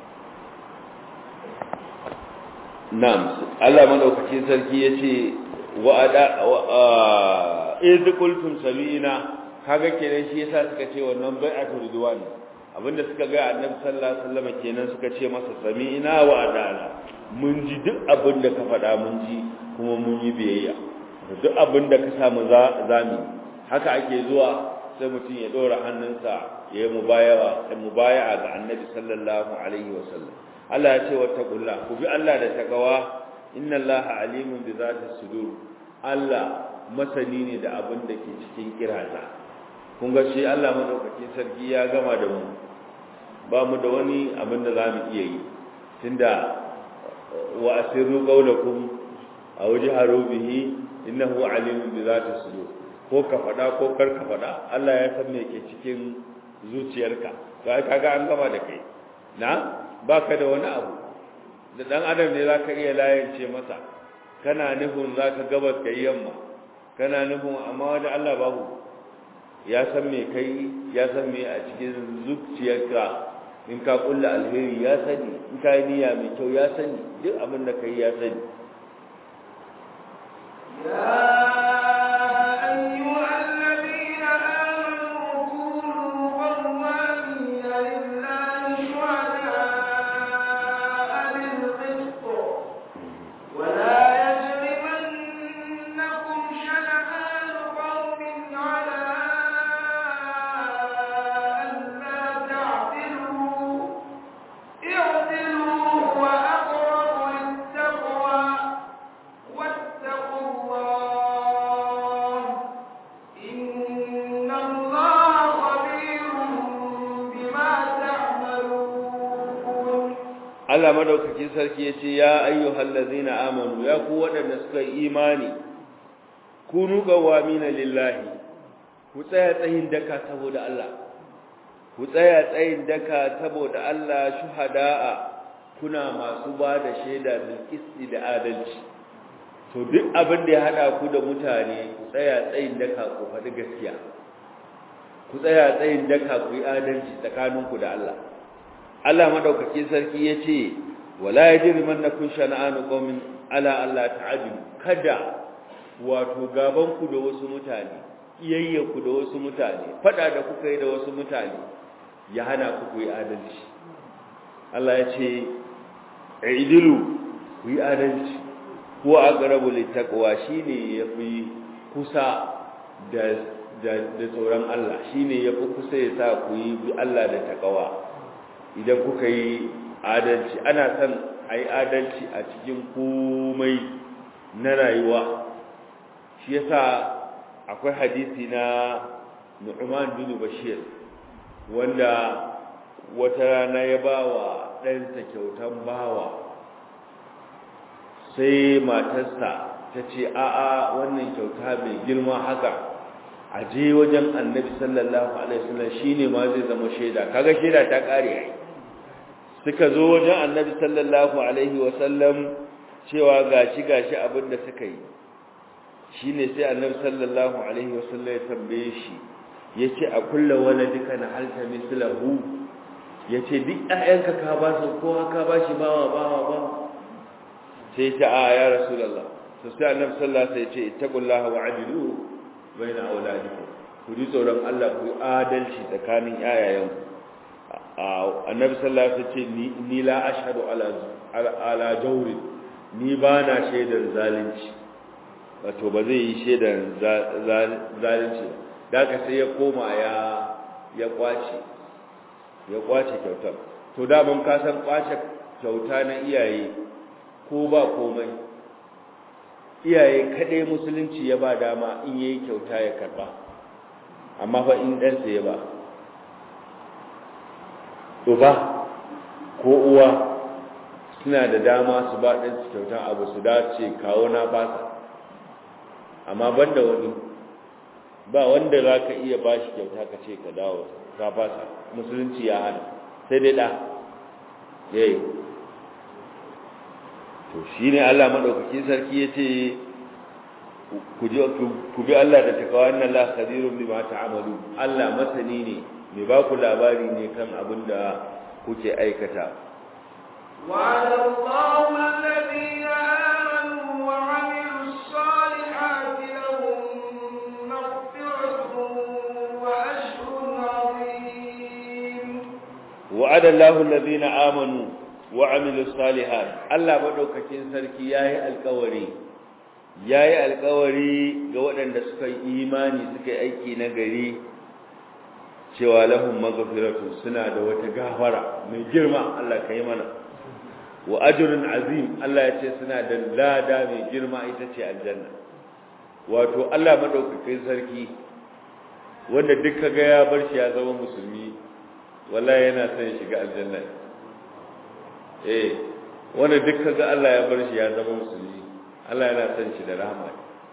na'am Allah madaukakin sarki yace wa ada iz qultum sami'na kaga kenan shi yasa suka ce wannan bai'atu ridwan abinda suka ga annabi sallallahu alaihi wasallam kenan suka ce masa sami'na wa adana mun ji duk abinda ka faɗa mun ji kuma mun yi biyayya duk abinda ka samu zami haka ake zuwa sai mutum ya dora hannunsa ya yi mubayawa mubaya'a ga annabi sallallahu alaihi wasallam Allah ya ce wattaqullah ku bi Allah da takawa inna Allaha alimun bi zati sudur Allah masani ne da abin da ke cikin kiraza kun ga shi Allah madaukakin sarki ya gama da mu ba mu da wani abin da zamu iya yi tunda wa asirru qawlakum aw jaharu bihi innahu alimun bi zati sudur ko ka fada ko kar ka fada Allah ya san me ke cikin zuciyarka ga kaga an gama da kai na baka da wani abu da dan adam ne zaka iya layance masa kana nufin zaka gabas kai yamma kana nufin amma wanda Allah babu ya san me kai ya san me a cikin zuciyarka in ka kulla alheri ya sani in ka yi niyya mai kyau ya sani duk abin da kai ya sani Allah madaukakin sarki ya ce ya ayyuhal ladzina amanu ya ku waɗanda suka yi imani kunu qawamina lillahi ku tsaya tsayin daka saboda Allah ku tsaya tsayin daka saboda Allah shuhada'a kuna masu ba da shaida bil qisti da adalci to duk abin da ya hada ku da mutane ku tsaya tsayin daka ku faɗi gaskiya ku tsaya tsayin daka ku yi adalci tsakaninku da Allah Allah madaukakin sarki yace wala yajrimannakum shana'anu qaumin ala alla ta'dilu kada wato gaban ku da wasu mutane iyayya ku da wasu mutane fada da kuka yi da wasu mutane ya hana ku ku yi adalci Allah yace aidilu ku yi adalci ko aqrabu littaqwa shine yafi kusa da da tsoron Allah shine yafi kusa ya sa ku yi Allah da takawa idan kuka yi adalci ana son a yi adalci a cikin komai na rayuwa shi yasa akwai hadisi na Nu'man bin Bashir wanda wata rana ya ba wa ɗansa kyautan bawa sai matarsa ta ce a'a wannan kyauta mai girma haka a je wajen annabi sallallahu alaihi wasallam shine ma zai zama shaida kaga shaida ta kare ai suka zo wajen annabi sallallahu alaihi wasallam cewa gashi gashi abin da suka yi shine sai annabi sallallahu alaihi wasallam ya tambaye shi yace a kullu waladika na halta mislahu yace duk ƴaƴanka ka ba su ko ka ba shi bawa bawa ba sai ta a ya rasulullah to sai annabi sallallahu alaihi wasallam ya ce ittaqullaha wa'dilu baina auladikum ku ji tsoron Allah ku adalci tsakanin yayayanku annabi sallallahu alaihi wasallam ce ni la ashhadu ala ala jawri ni ba na shaidar zalunci wato ba zai yi shaidar zalunci da ka sai ya koma ya ya kwace ya kwace kyautar to da mun ka san kwace kyauta na iyaye ko ba komai iyaye kadai musulunci ya ba dama in yayi kyauta ya karba amma fa in ɗansa ya ba uba ko uwa suna da dama su ba ɗansu kyautan abu su dace kawo na fasa amma banda wani ba wanda za ka iya ba shi kyauta ka ce ka dawo ka fasa musulunci ya hana sai dai ɗa yayi to shi ne allah maɗaukakin sarki ya ce ku bi allah da takawa nan la khadirun bima ta'amalu allah masani ne mai ba ku labari ne kan abin da kuke aikata وعلى الله الذين آمنوا وعملوا الصالحات wa'ada Allahu allazina amanu wa amilus salihat Allah madaukakin sarki yayi alƙawari yayi alƙawari ga waɗanda suka yi imani suka yi aiki na gari cewa lahum maghfiratu suna da wata gafara mai girma Allah kai mana wa ajrun azim Allah ya ce suna da lada mai girma ita ce aljanna wato Allah madaukakin sarki wanda duk kaga ya bar shi ya zama musulmi wallahi yana son ya shiga aljanna eh wanda duk kaga Allah ya bar shi ya zama musulmi Allah yana son shi da rahama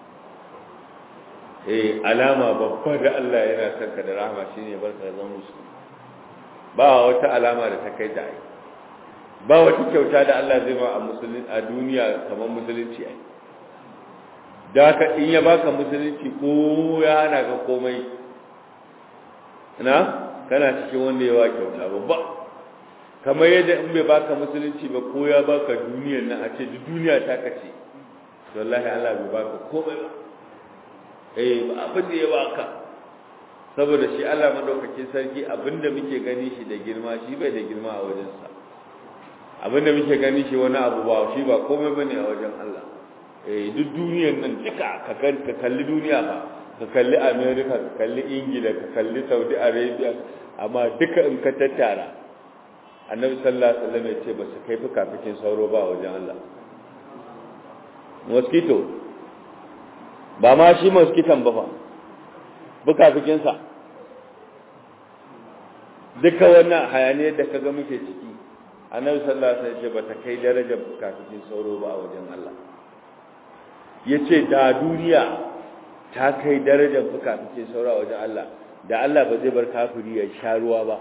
eh alama babba da Allah yana son ka da rahama shine barka zama musulmi ba wata alama da ta kai da ai ba wata kyauta da Allah zai ba a musulmi a duniya kamar musulunci ai da haka in ya baka musulunci ko ya hana ka komai na kana cikin wanda yawa kyauta babba kamar yadda in bai baka musulunci ba ko ya baka duniyar nan a ce duk duniya ta kace wallahi Allah bai baka komai ba eh ba abin da ya baka saboda shi Allah madaukakin sarki abinda muke gani shi da girma shi bai da girma a wajensa abinda muke gani shi wani abu ba shi ba komai bane a wajen Allah eh duk duniyar nan duka ka kalli duniya ba ka kalli America ka kalli Ingila ka kalli Saudi Arabia amma duka in ka tattara Annabi sallallahu alaihi wasallam ya ce ba su kai fuka fikin sauro ba a wajen Allah mosquito ba ma shi mosquiton ba fa buka fikin sa duka wannan hayaniyar da kaga muke ciki Annabi sallallahu alaihi wasallam ya ce ba ta kai darajar buka fikin sauro ba a wajen Allah ya ce da duniya ta kai darajar fuka fice saura wajen Allah da Allah ba zai bar kafiri ya sha ruwa ba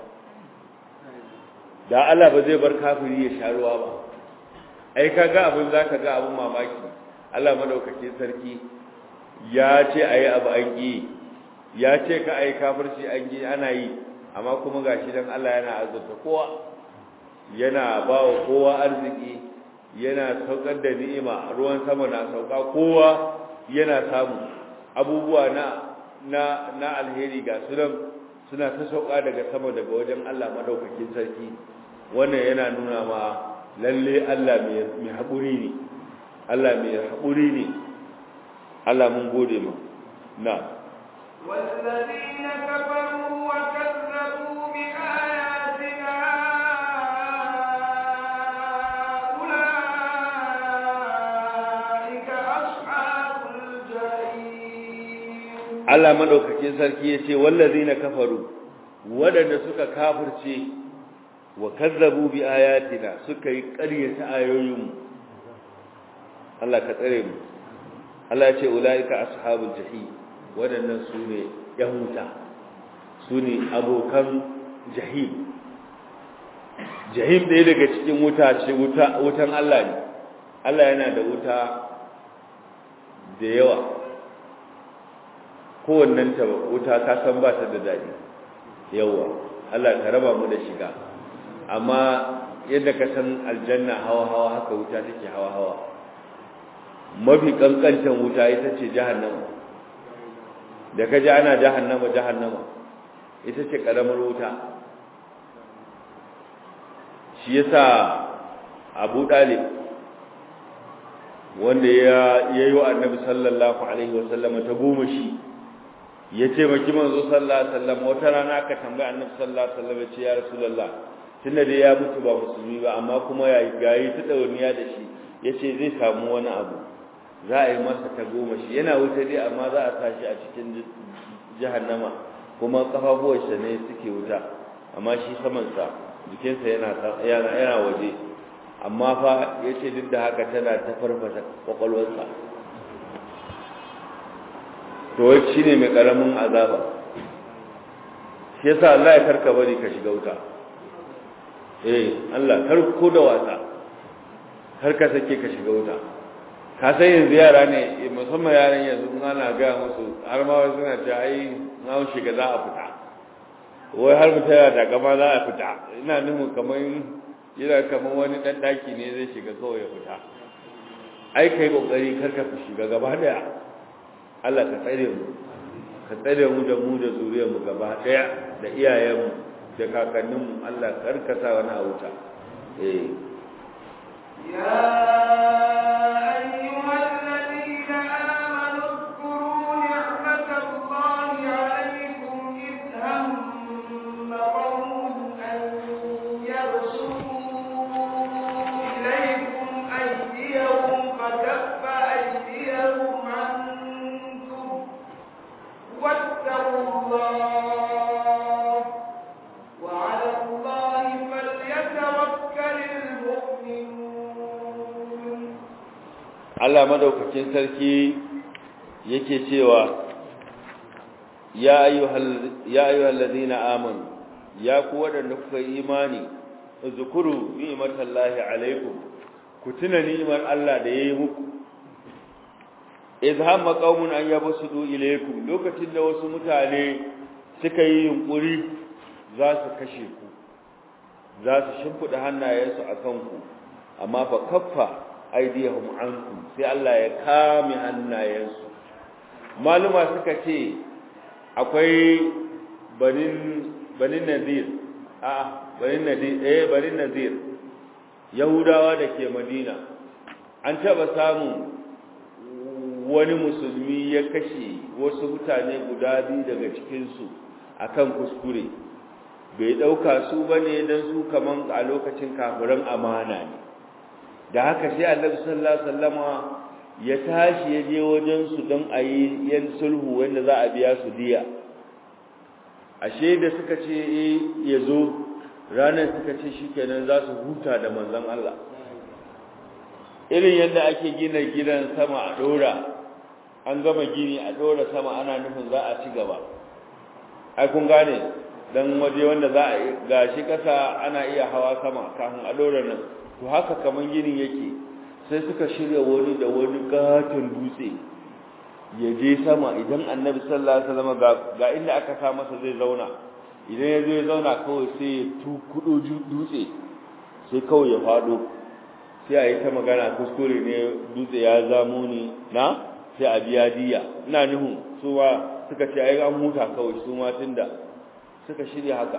da Allah ba zai bar kafiri ya sha ruwa ba ai kaga abin zaka ga abin mamaki Allah madaukakin sarki ya ce ayi abu an yi ya ce ka ayi kafirci an yi ana yi amma kuma gashi dan Allah yana azurta kowa yana ba wa kowa arziki yana saukar da ni'ima ruwan sama na sauka kowa yana samu abubuwa na na na alheri ga sunan suna ta sauka daga sama daga wajen Allah madaukakin sarki wannan yana nuna ma lalle Allah mai haƙuri ne Allah mai haƙuri ne Allah mun gode ma na والذين كفروا وكذبوا بآياتنا Allah madaukakin sarki yace wallazina kafaru wadanda suka kafirce wa kazzabu bi ayatina suka yi ƙaryata ayoyin Allah ka tsare mu Allah yace ulaika ashabul jahim wadannan sune yan wuta sune abokan jahim jahim ɗaya daga cikin wuta ce wuta wutan Allah ne Allah yana da wuta da yawa kowannen ta wuta ka san ba ta da daɗi yawa Allah ka raba mu da shiga amma yadda ka san aljanna hawa hawa haka wuta take hawa hawa mafi kankantan wuta ita ce jahannama da ka ji ana jahannama jahannama ita ce karamar wuta shi yasa Abu Dalib wanda ya yi wa annabi sallallahu alaihi wasallama ta goma shi ya ce maki manzo sallallahu alaihi wasallam wata rana aka tambaya annabi sallallahu alaihi wasallam ya ce ya rasulullah tunda dai ya mutu ba musulmi ba amma kuma ya gayi ta dauniya da shi yace zai samu wani abu za a yi masa ta goma shi yana wuta dai amma za a sa shi a cikin jahannama kuma kafafuwarsa ne suke wuta amma shi samansa jikinsa yana yana yana waje amma fa yace duk da haka tana ta farfasa kwakwalwarsa to wai shine mai karamin azaba shi yasa Allah ya karka bari ka shiga wuta eh Allah kar ko da wasa kar ka sake ka shiga wuta ka san yanzu yara ne musamman yaran yanzu in ana ga musu har ma wasu suna ce ai na shiga za a fita wai har mutum yana da gama za a fita ina nufin kamar yana kamar wani dan daki ne zai shiga kawai ya fita ai kai kokari kar ka shiga gaba daya Allah ka tsare mu ka tsare mu da mu da zuriyar mu gaba daya da iyayen mu da kakanninmu Allah karkasa wani a wuta eh يا أيها الذين آمنوا اذكروا نعمة الله عليكم إذ هم قوم أن يبسطوا إليكم أيديهم فكف أيديهم عنكم واتقوا الله وعلى الله فليتوكل المؤمنون Allah madaukakin sarki yake cewa ya ayyuhal ya ayyuhal ladina amanu ya ku wadanda kuka yi imani zukuru ni'matallahi alaikum ku tuna ni'mar Allah da yayi muku idh hamma qaumun an yabsudu ilaykum lokacin da wasu mutane suka yi yunkuri za su kashe ku za su shimfida hannayensu akan ku amma fa kaffa aidiyahum ankum sai Allah ya kame hannayensu maluma suka ce akwai banin banin nadir a banin nadir eh banin nadir yahudawa da ke madina an taba samu wani musulmi ya kashe wasu mutane guda biyu daga cikinsu akan kuskure bai dauka su bane dan su kaman a lokacin kafiran amana ne da haka sai annabi sallallahu alaihi wasallama ya tashi ya je wajen su don a yi yan sulhu wanda za a biya su diya ashe da suka ce eh ya zo ranar suka ce shikenan za su huta da manzon Allah irin yadda ake gina gidan sama a dora an gama gini a dora sama ana nufin za a ci gaba ai kun gane dan waje wanda za a gashi kasa ana iya hawa sama kafin a dora nan to haka kaman ginin yake sai suka shirya wani da wani katon dutse ya je sama idan annabi sallallahu alaihi wasallam ga ga inda aka sa masa zai zauna idan ya zo ya zauna kawai sai ya tukudo dutse sai kawai ya fado sai a yi ta magana kuskure ne dutse ya zamo ni na sai a biya diya ina nuhu su ma suka ce ai an huta kawai su ma tunda suka shirya haka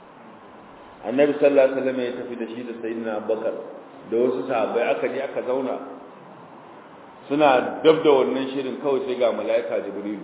annabi sallallahu alaihi wasallam ya tafi da shi da sayyidina abubakar da wasu sahabbai aka je aka zauna suna dab da wannan shirin kawai sai ga malaika jibril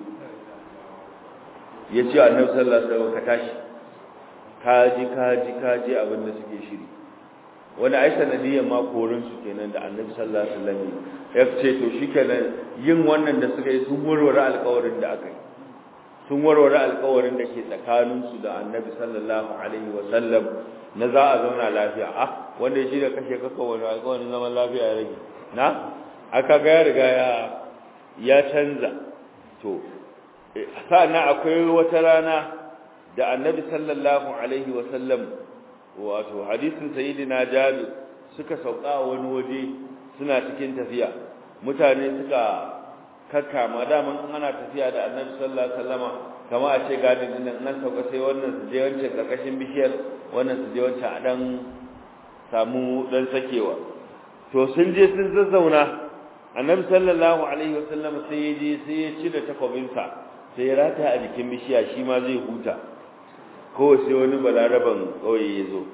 ya ce annabi sallallahu alaihi wasallam ka tashi kaji kaji kaji abin da suke shiri wani ai sanadiyan ma korin su kenan da annabi sallallahu alaihi wasallam ya ce to shikenan yin wannan da suka yi sun warware alƙawarin da aka yi sun warware alƙawarin da ke tsakaninsu da annabi sallallahu alaihi wasallam na za a zauna lafiya ah wanda shi da kashe kaka wani alƙawarin zaman lafiya ya rage na aka ga ya riga ya ya canza to sa'annan akwai wata rana da annabi sallallahu alaihi wasallam wato hadisin sayyidina jabir suka sauka wani waje suna cikin tafiya mutane suka kakkama daman ana tafiya da annabi sallallahu alaihi wasallama kama a ce gadin din nan sauka sai wannan su je wancan karkashin bishiyar wannan su je wancan a dan samu dan sakewa to sun je sun zazzauna annabi sallallahu alaihi wasallam sai ya je sai ya ci da takobinsa sai ya rata a jikin bishiya shi ma zai huta ko sai wani balaraban kauye ya zo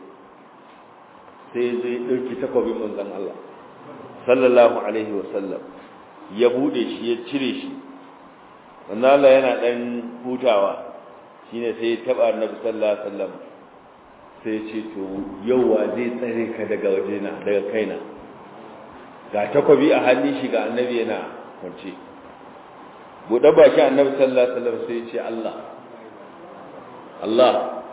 sai zai dauki takobin manzon Allah sallallahu alaihi wasallam ya bude shi ya cire shi wannan Allah yana dan hutawa shine sai ya taba Annabi sallallahu alaihi wasallam sai ya ce to yauwa zai tsare ka daga wajena daga kaina ga takobi a hannun shi ga Annabi yana kwance bude baki Annabi sallallahu alaihi wasallam sai ya ce Allah Allah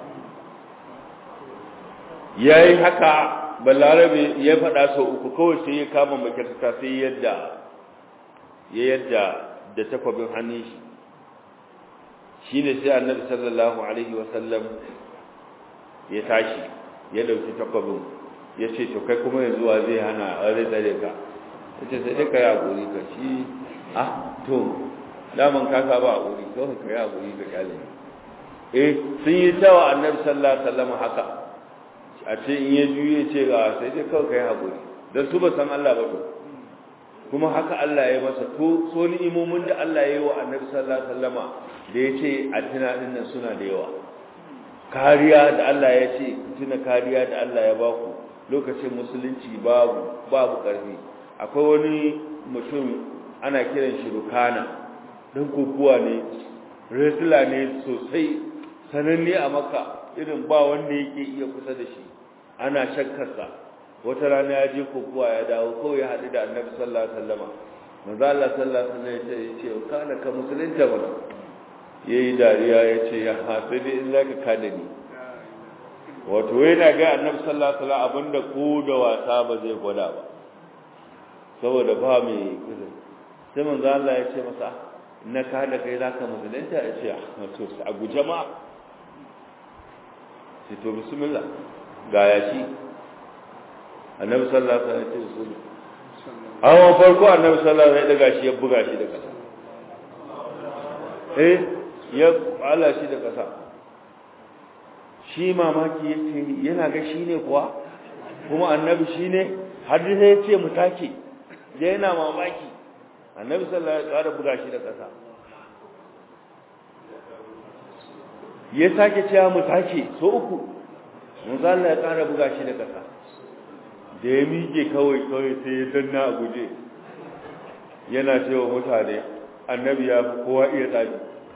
yayi haka balarabe ya faɗa sau uku kawai sai ya kama makyarta sai yadda ya yadda da takwabin hannun shi shi ne sai annabi sallallahu alaihi wasallam ya tashi ya dauki takwabin ya ce to kai kuma yanzu wa zai hana a zai tsare ka ya ce sai dai ka yi haƙuri ka shi ah to daman ka saba haƙuri kawai ka yi haƙuri ka kyale eh sun yi tawa annabi sallallahu alaihi wasallam haka a ce in ya juye ce ga sai dai kawai ka yi haƙuri don su ba san Allah ba to kuma haka Allah ya masa to so ni'imomin da Allah ya yi wa Annabi sallallahu alaihi wasallama da yace a tuna dinnan suna da yawa kariya da Allah ya ce tuna kariya da Allah ya baku lokacin musulunci babu babu ƙarfi akwai wani mutum ana kiran shi rukana dan kokuwa ne wrestler ne sosai sananne a maka irin ba wanda yake iya kusa da shi ana shakkarsa wata rana ya je kokuwa ya dawo kawai ya haɗu da annabi sallallahu alaihi wasallam manzo Allah sallallahu alaihi wasallam ya ce kana ka musulunta mana yayi dariya ya ce ya hafi dai in zaka kada ni wato yana ga annabi sallallahu alaihi wasallam abinda ko da wasa ba zai gwada ba saboda ba mai kusa sai manzo Allah ya ce masa na ka da kai zaka musulunta ya ce to a guje ma sai to bismillah ga ya shi annabi sallallahu alaihi wasallam ya ce bismillah hawan farko annabi sallallahu alaihi wasallam ya daga shi ya buga shi da kasa eh ya ala shi da kasa shi mamaki yake yana ga shi ne kuwa kuma annabi shi ne har sai ya ce mu take da yana mamaki annabi sallallahu alaihi wasallam ya buga shi da kasa ya sake cewa mu take so uku manzo Allah ya ƙara buga shi da kasa da ya miƙe kawai kawai sai ya danna a guje yana cewa mutane annabi ya fi kowa iya tsabi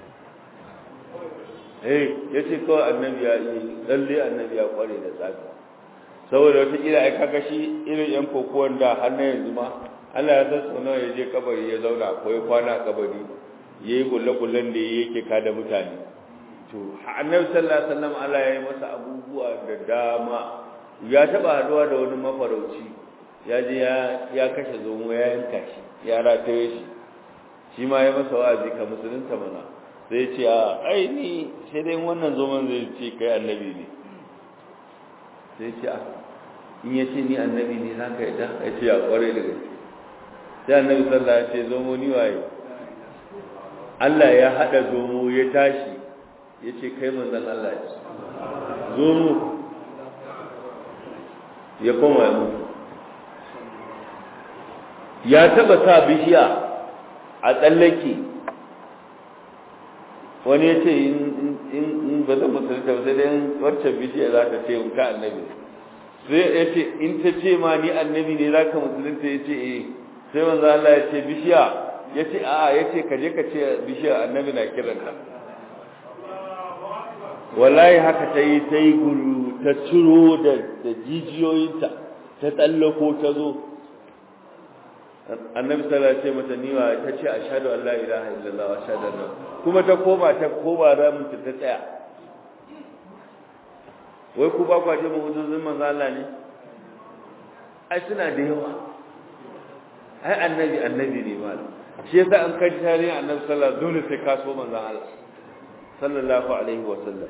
eh ya ce kawai annabi ya yi lalle annabi ya kware da tsabi saboda wata kila ai kaga shi irin yan kokowar da har na yanzu ma Allah ya san sau nawa ya je kabari ya zauna ko ya kwana a kabari ya yi kulle-kullen da yake kada mutane to annabi sallallahu alaihi wasallam Allah ya yi masa abubuwa da dama ya taba haduwa da wani mafarauci ya je ya kashe zomo ya yanka shi ya rataye shi shi ma ya masa wa'azi ka musulunta mana sai ce a ai ni sai dai wannan zomon zai ce kai annabi ne sai ce a in ya ce ni annabi ne za ka yadda ya ce a kware da gaske sai annabi sallah ya ce zomo ni waye Allah ya haɗa zomo ya tashi ya ce kai manzan Allah ya ce zomo ya koma ya mutu ya taba sa bishiya a tsallake wani ya ce in ba zan musulunta ba sai dai wacce bishiya za ta ce in ka annabi sai ya ce in ta ce ma ni annabi ne za ka musulunta ya ce eh sai manzo Allah ya ce bishiya ya ce a'a ya ce ka je ka ce bishiya annabi na kiranta wallahi haka ta yi ta yi guru ta ciro da jijiyoyinta ta tsallako ta zo annabi sallallahu alaihi mata niwa ta ce ashhadu an la ilaha illallah wa ashhadu anna kuma ta koma ta koma ramin ta tsaya wai ku ba ku je mu huduzin manzo Allah ne ai suna da yawa ai annabi annabi ne ma shi yasa an kai tarihin annabi sallallahu alaihi dole sai ka so manzo Allah sallallahu alaihi wa sallam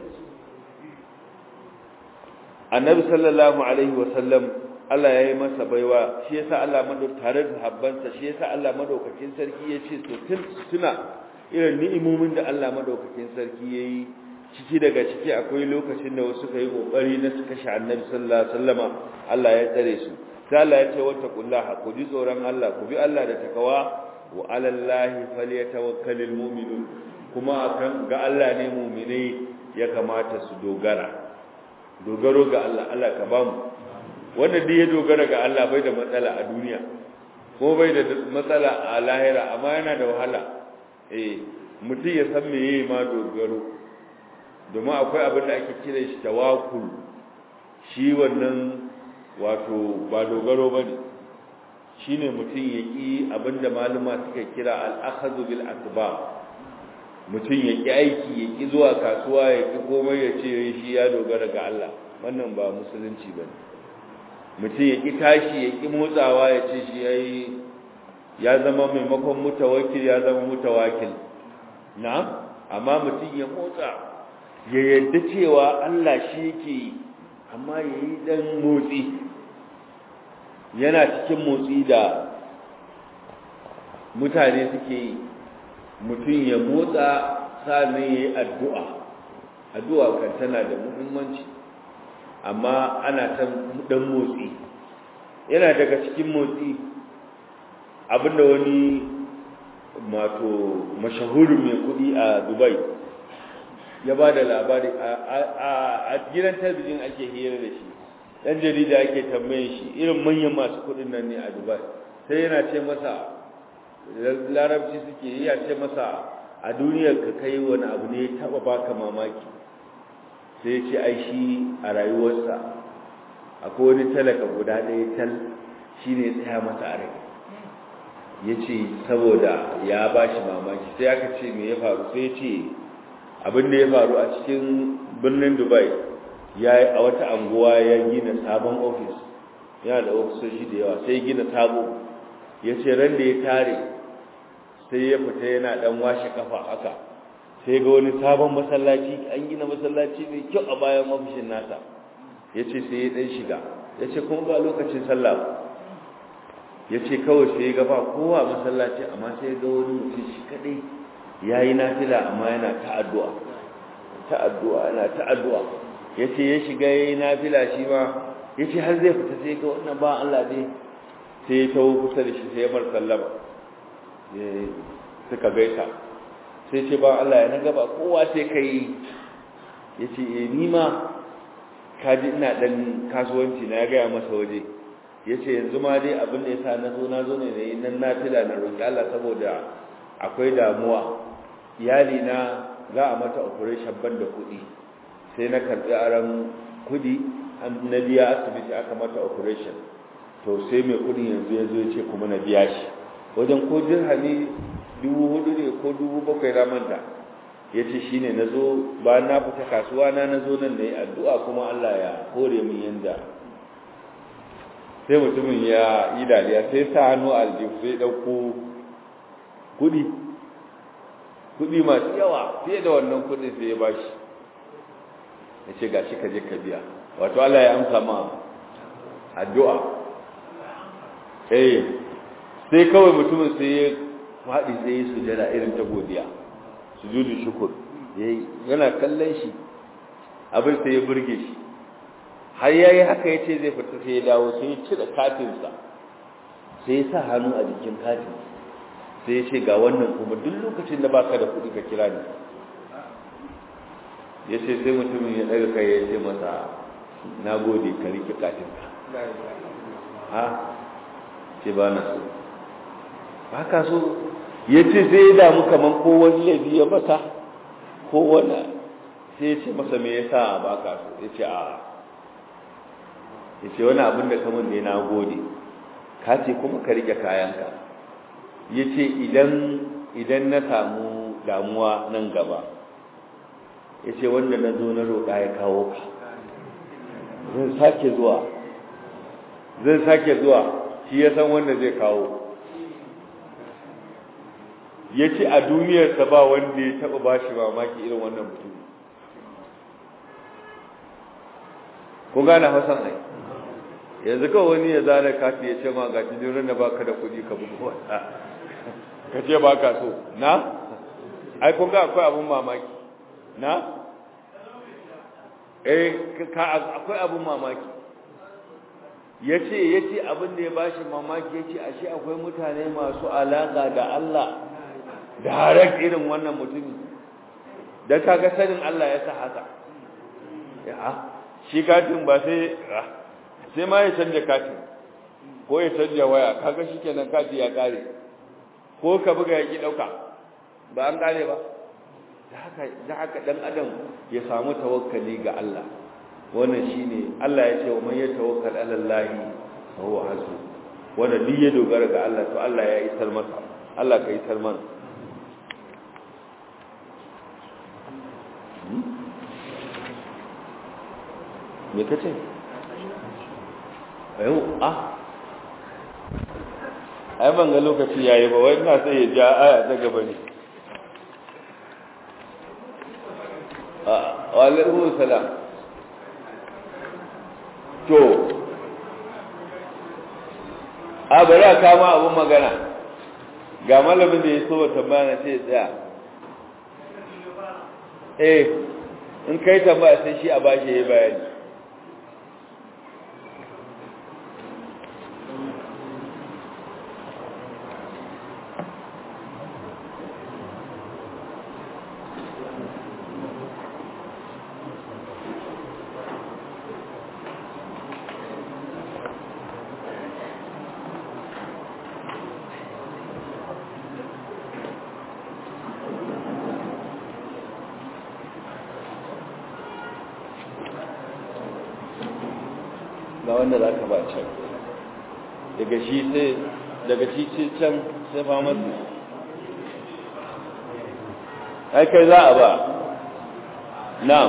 annabi sallallahu alaihi wa sallam Allah ya yi masa baiwa shi yasa Allah madau tare da habbansa shi yasa Allah madaukakin sarki ya ce to tun tuna irin ni'imomin da Allah madaukakin sarki yayi ciki daga ciki akwai lokacin da wasu kai kokari na su kashe Annabi sallallahu alaihi wasallama Allah ya tsare su sai Allah ya ce wattaqullaha ku ji tsoron Allah ku bi Allah da takawa wa alallahi falyatawakkalul mu'minun kuma akan ga Allah ne mu'minai ya kamata su dogara dogaro ga Allah Allah ka bamu wanda duk ya dogara ga Allah bai da matsala a duniya ko bai da matsala a lahira amma yana da wahala eh mutum ya san me yayi ma dogaro domin akwai abin da ake kira shi tawakkul shi wannan wato ba dogaro bane shine mutum ya ki abinda maluma suka kira al-akhadhu bil asbab mutum ya ki aiki ya ki zuwa kasuwa ya ki komai ya ce shi ya dogara ga Allah wannan ba musulunci bane mutum ya ƙi tashi ya ƙi motsawa ya ce shi ya yi ya zama maimakon mutawakil ya zama mutawakil na amma mutum ya motsa ya yadda cewa Allah shi yake yi amma ya yi ɗan motsi yana cikin motsi da mutane suke yi mutum ya motsa sa'annan ya yi addu'a addu'a kan tana da muhimmanci amma ana ta dan motsi yana daga cikin motsi abinda wani mato mashahurin mai kudi a dubai ya ba da labari a gidan talabijin ake hira da shi ɗan jarida ake tambayin shi irin manyan masu kuɗin nan ne a dubai sai yana ce masa larabci suke yi ya ce masa a duniyar ka kai wani abu ne ya taɓa baka mamaki sai ya ce ai shi a rayuwarsa akwai wani talaka guda ɗaya tal shi ne tsaya masa a rai ya ce saboda ya ba shi mamaki sai aka ce me ya faru sai ya ce abin da ya faru a cikin birnin dubai ya yi a wata anguwa ya gina sabon ofis yana da ofisoshi da yawa sai gina sabo ya ce ran da ya tare sai ya fita yana dan washe kafa haka sai ga wani sabon masallaci an gina masallaci mai kyau a bayan ofishin nasa ya ce sai ya dan shiga ya ce kuma ba lokacin sallah ba ya ce kawai sai ya ga ba kowa masallaci amma sai ga wani mutum shi kadai ya yi nafila amma yana ta'addu'a ta'addu'a yana ta'addu'a ya ce ya shiga ya yi nafila shi ma ya ce har zai fita sai ga wannan ba Allah ne sai ya tawo kusa da shi sai ya bar sallama suka gaita sai ce ba Allah ya na gaba kowa sai ka yi ya ce e ni ma kaji ina ɗan kasuwanci na ya gaya masa waje ya ce yanzu ma dai abin da ya sa na zo na zo ne na yi nan nafila na roƙi Allah saboda akwai damuwa iyali na za a mata operation ban da kuɗi sai na karɓi aron kuɗi na biya asibiti aka mata operation to sai mai kuɗin yanzu ya zo ya ce kuma na biya shi wajen ko dirhami dubu hudu ne ko dubu bakwai na manta ya ce shi ne na zo ba na fita kasuwa na na zo nan na yi addu'a kuma Allah ya hore min yanda sai mutumin ya yi dariya sai sa hannu aljihu sai ɗauko kuɗi kuɗi masu yawa fiye da wannan kuɗin sai ya bashi ya ce ga shi ka je ka biya wato Allah ya amsa ma addu'a eh sai kawai mutumin sai ya faɗi sai ya sujada irin ta godiya sujudu shukur yana kallon shi abin sai ya burge shi har yayi haka yace zai fita sai ya dawo sai ya cire katinsa sai ya sa hannu a jikin katin sai ya ce ga wannan kuma duk lokacin da baka da kuɗi ka kira ni ya ce sai mutumin ya ɗaga kai ya ce masa na gode ka rike katinka ha ce ba na so ba ka so ya ce sai ya damu kamar ko wani laifi ya mata ko wani sai ya ce masa me yasa ba ka so ya ce a ya ce wani abin da kamar ne na gode ka ce kuma ka rike kayanka ya ce idan na samu damuwa nan gaba ya ce wanda na zo na roƙa ya kawo ka zan sake zuwa zan sake zuwa shi ya san wanda zai kawo ya ce a duniyarsa ba wanda ya taɓa ba shi mamaki irin wannan mutum kun gane hasan ai yanzu kawai wani ya zana kati ya ce ma ga cikin da baka da kuɗi ka bugu wata ka ce ba ka so na ai kun ga akwai abun mamaki na eh ka akwai abun mamaki ya ce ya ce abin da ya ba shi mamaki ya ce ashe akwai mutane masu alaƙa da Allah da harar irin wannan mutumi don kaga sanin Allah ya sa haka ya shi katin ba sai sai ma ya canja katin ko ya canja waya kaga shi kenan kati ya kare ko ka buga ya ki ɗauka ba an kare ba da haka ɗan adam ya samu tawakkali ga Allah wannan shine Allah ya ce wa man yatawakkal ala Allah fa huwa hasbu wanda duk ya dogara ga Allah to Allah ya isar masa Allah ka isar mana me kace ayo ah ai ban ga lokaci yayi ba wai ina sai ya ja aya ta gaba ne wa alaikum salam to a bari a kama abin magana ga malamin da ya so wa tambaya sai ya tsaya eh in kai tambaya sai shi a bashi ya bayani ga wanda za ka ba can daga shi sai daga shi ce can sai famasi ai kai za a ba na'am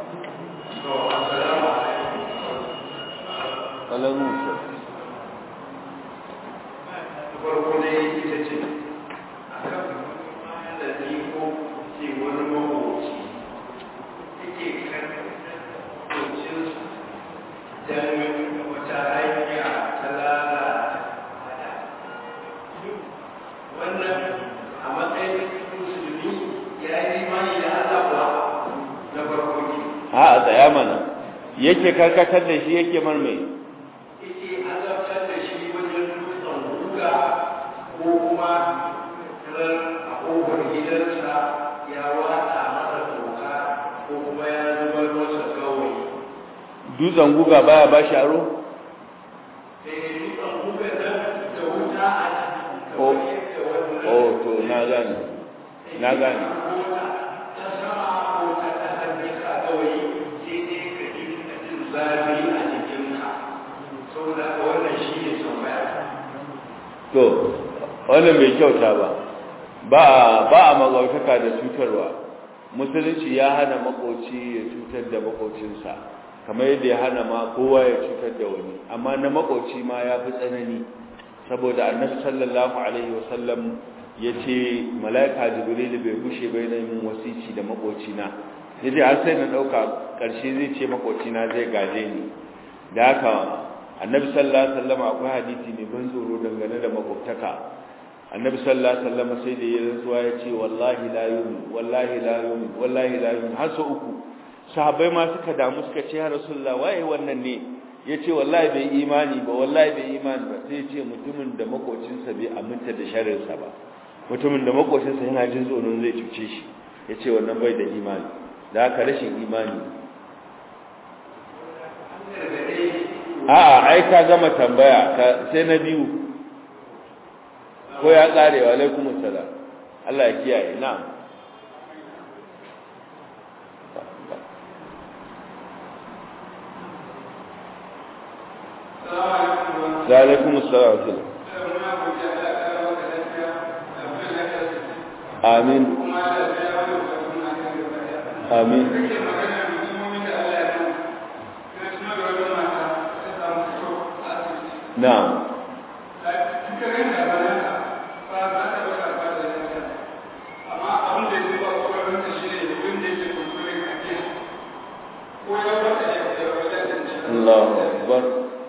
alamu farko dai ita ce a kan da ni ko ce wani mawaci yake kan kocinsu don wata hanya ta lalata wannan a matsayin musulmi ya yi imani da Allah kuwa na farko ke ha a tsaya mana yake karkatar da shi yake marmai yake azabtar da shi wajen dutsen guga ko kuma ran a ƙofar gidansa ya watsa masa toka ko kuma ya zubar masa gawayi dutsen guga baya ba shi aro sai dutsen guga nan da wuta a ciki Oh. kamar yadda wannan oh to na gane na gane mota ta sama ko ta ƙasar da ka gawayi sai dai ka ji ka jin zafi a jikinka saboda haka wannan shi ne tambaya to wannan bai kyauta ba ba a- ba a magautaka da cutarwa musulunci ya hana makoci ya cutar da makocinsa kamar yadda ya hana ma kowa ya cutar da wani amma na makoci ma ya fi tsanani saboda annabi sallallahu alaihi wasallam ya ce mala'ika jibril bai gushe bai na yin wasici da makocina ya ce har sai na ɗauka ƙarshe zai ce makocina zai gaje ni da haka annabi sallallahu alaihi wasallam akwai hadisi mai ban tsoro dangane da makwabtaka annabi sallallahu alaihi wasallam sai da ya rantsuwa ya ce wallahi la yu'min wallahi la yu'min wallahi la yu'min har sau uku sahabbai ma suka damu suka ce ya rasulullah waye wannan ne ya ce wallahi bai imani ba wallahi bai imani ba sai ya ce mutumin da makocinsa bai aminta da sharrinsa ba mutumin da makocinsa yana jin tsoron zai cuce shi ya ce wannan bai da imani da haka rashin imani a'a ai ka gama tambaya ka sai na biyu ko ya kare wa alaikumus salam Allah ya kiyaye na'am wa alaikumus salam amin amin na'am Allahu akbar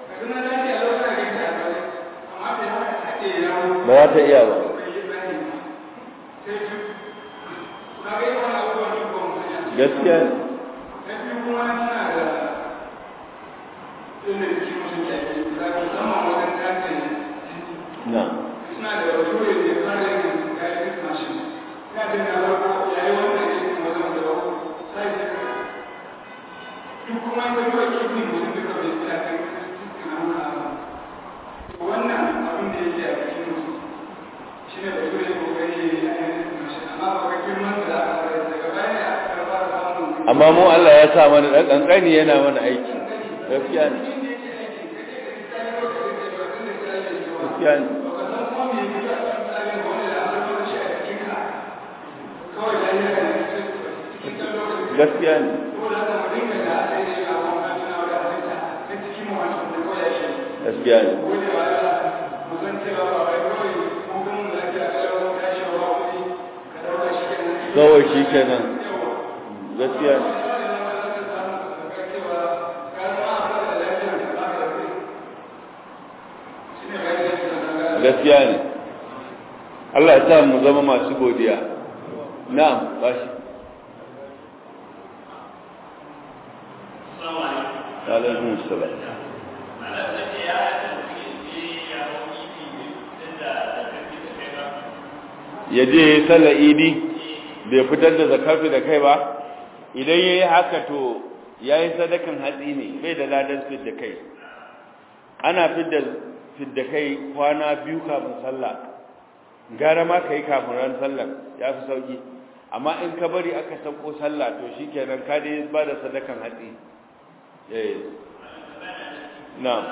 ba za ta iya ba gaskiya ne na wannan abin da yake a cikin mutum shi ne da zai kokari ya yi ainihin mashi amma ba ga girman da aka fara daga baya ne aka karba da samun amma mu Allah ya sa mana dan kankani yana mana aiki gaskiya ne gaskiya ne gaskiya ne gaskiya ne kawai shi kenan gaskiya ne gaskiya ne Allah ya sa mu zama masu godiya na'am bashi alaikum salam ya je ya sallar idi bai fitar da zakafi da kai ba idan ya yi haka to ya yi sadakan hatsi ne bai da ladan fit da kai ana fit da kai kwana biyu kafin sallah gara ma ka yi kafin ran sallar ya fi sauki amma in ka bari aka sauko sallah to shi kenan ka dai ba da sadakan hatsi na'am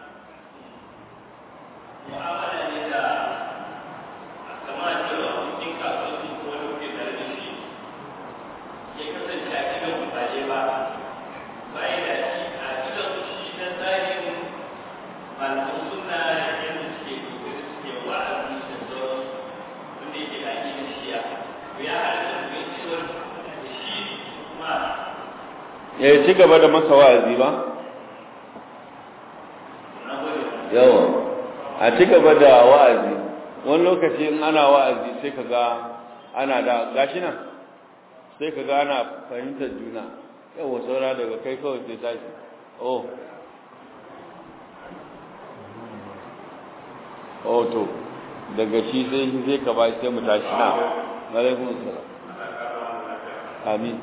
mu'amala ne da kama cewa cikin kasuwanci ko wani kuke tare da shi ya kasance a cikin kufaje ba bayan da shi a cikin shi na tsarin malamin suna yadda suke kokari suke wa'azi da sauran wanda yake da ake da shiya to ya halatta ku yi cewar shi kuma ya ci gaba da masa wa'azi ba na gode yawa a ci gaba da wa'azi wani lokaci in ana wa'azi sai ka ga ana da gashi nan sai ka ga ana fahimtar juna yawa saura daga kai kawai sai tashi oh oh to daga shi sai shi sai ka ba sai mu tashi na alaikun salam amin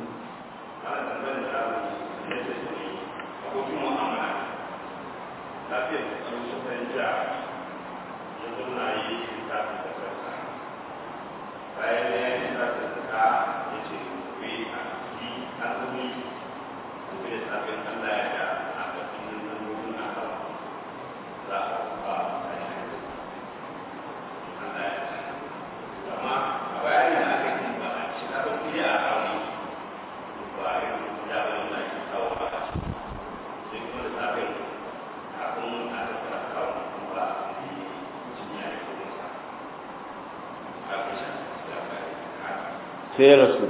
sai ya rasu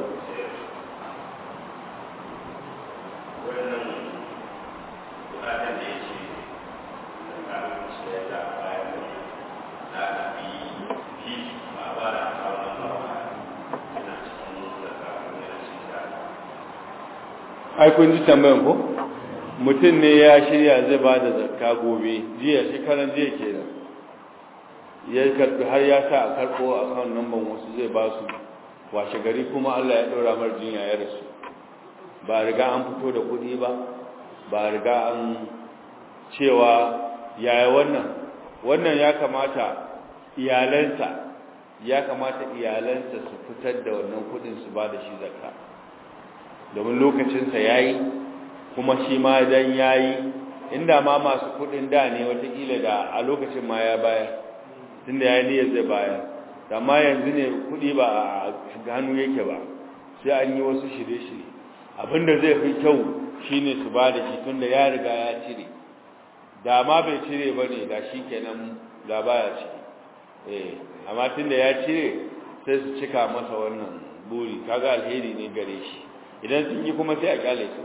ai kun ji tambayan ko mutum ne ya shirya zai ba da zakka gobe jiya shekaran jiya kenan ya karbi har ya sa a karbo a kan namban wasu zai ba su washe gari kuma Allah ya ɗora mar jinya ya rasu ba riga an fito da kuɗi ba ba riga an cewa yaya wannan wannan ya kamata iyalansa ya kamata iyalansa su fitar da wannan kuɗin su ba da shi zakka domin lokacinsa ya yi kuma shi ma dan ya yi inda ma masu kuɗin da ne watakila da a lokacin ma ya bayar tunda ya yi niyyar zai bayar amma yanzu ne kudi ba a hannu yake ba sai an yi wasu shirye-shirye abinda zai fi kyau shine su ba da shi tunda ya riga ya cire da ma bai cire ba ne da shi kenan da baya ciki eh amma tunda ya cire sai su cika masa wannan buri kaga alheri ne gare shi idan sun yi kuma sai a kyale su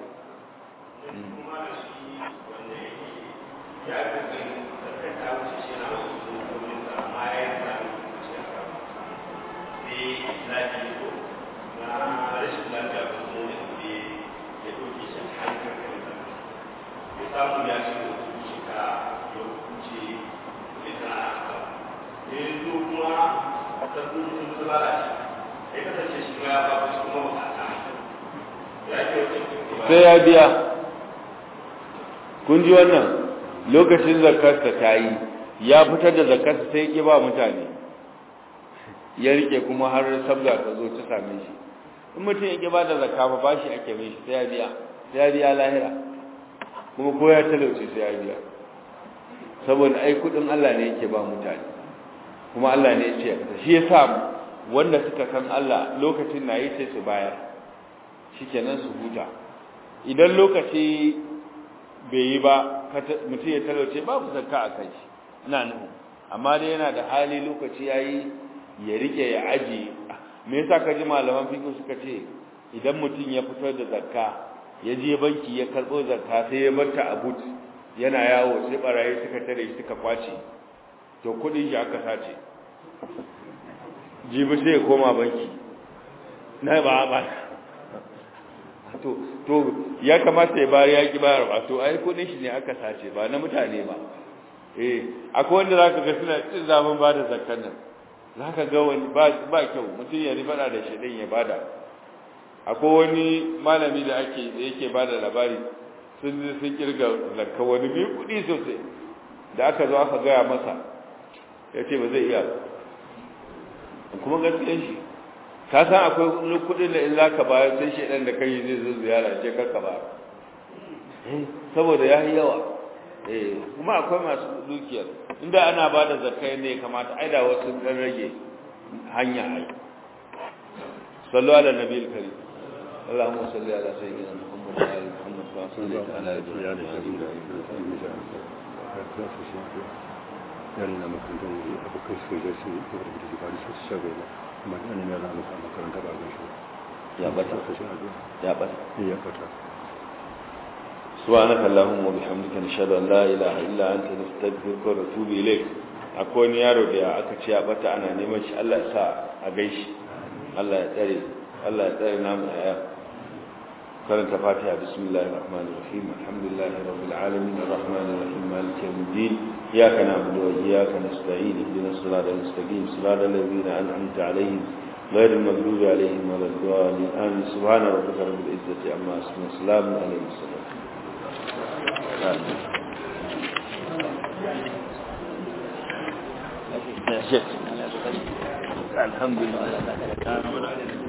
samu ya ce da su shiga ya hukunce ya tana haka ya yi zo kuma a sabbin sun su lalace ya kasance shi ma ya ba su kuma bukata ya ke wata sai ya biya kun ji wannan lokacin zakarsa ta yi ya fitar da zakarsa sai ya ba mutane ya rike kuma har sabga ta zo ta same shi in mutum ya ba da zakka ba bashi ake mai shi sai ya biya sai ya biya lahira kuma ko ya talauce sai ya biya saboda ai kudin Allah ne yake ba mutane kuma Allah ne ya ce shi yasa wanda suka san Allah lokacin na yi sai su bayar shikenan su huta idan lokaci bai yi ba mutum ya talauce babu zakka a kai ina nuhu amma dai yana da hali lokaci yayi ya rike ya aji me yasa kaji malaman fiqh suka ce idan mutum ya fitar da zakka ya je banki ya karbo zakka sai ya barta a but yana yawo sai barayi suka tare shi suka kwace to kudin shi aka sace jibi sai ya koma banki na ba ba to to ya kamata ya bayar ya ki bayar ba to ai kudin shi ne aka sace ba na mutane ba eh akwai wanda zaka ga suna cin zaman ba da zakkan nan zaka ga wani ba ba kyau mutum ya ribada da shi din ya bada akwai wani malami da ake da yake bada labari sun sun kirga zakka wani mai kudi sosai da aka zo aka gaya masa ya ce ba zai iya kuma gaskiyar shi ka san akwai kudin da in za ka bayar sai shaidan da kai zai zo ziyara ce karka ba saboda ya yi yawa eh kuma akwai masu dukiyar inda ana ba da zakai ne kamata ai da wasu dan rage hanya ai sallu ala nabiyil karim اللهم صل على سيدنا محمد وعلى ال محمد كما صليت على ابراهيم yarina makarantar wuri abokan su da su da da su bari su shago ba amma ina ne yana masa makaranta ba ga shi ya bata ya bata ya bata سبحانك اللهم وبحمدك نشهد ان لا اله الا انت نستغفرك ونتوب اليك akwai wani yaro da aka ce ya bata ana neman shi Allah ya sa a gaishi Allah ya tsare Allah ya tsare namu a yau karanta fatiha bismillahir rahmanir rahim alhamdulillahi rabbil alamin arrahmanir rahim maliki yawmiddin iyyaka na'budu wa iyyaka nasta'in ihdinas siratal mustaqim siratal ladzina an'amta alaihim غير المغضوب عليهم ولا الضالين آمين سبحان ربك رب العزة عما يصفون وسلام على المرسلين الحمد لله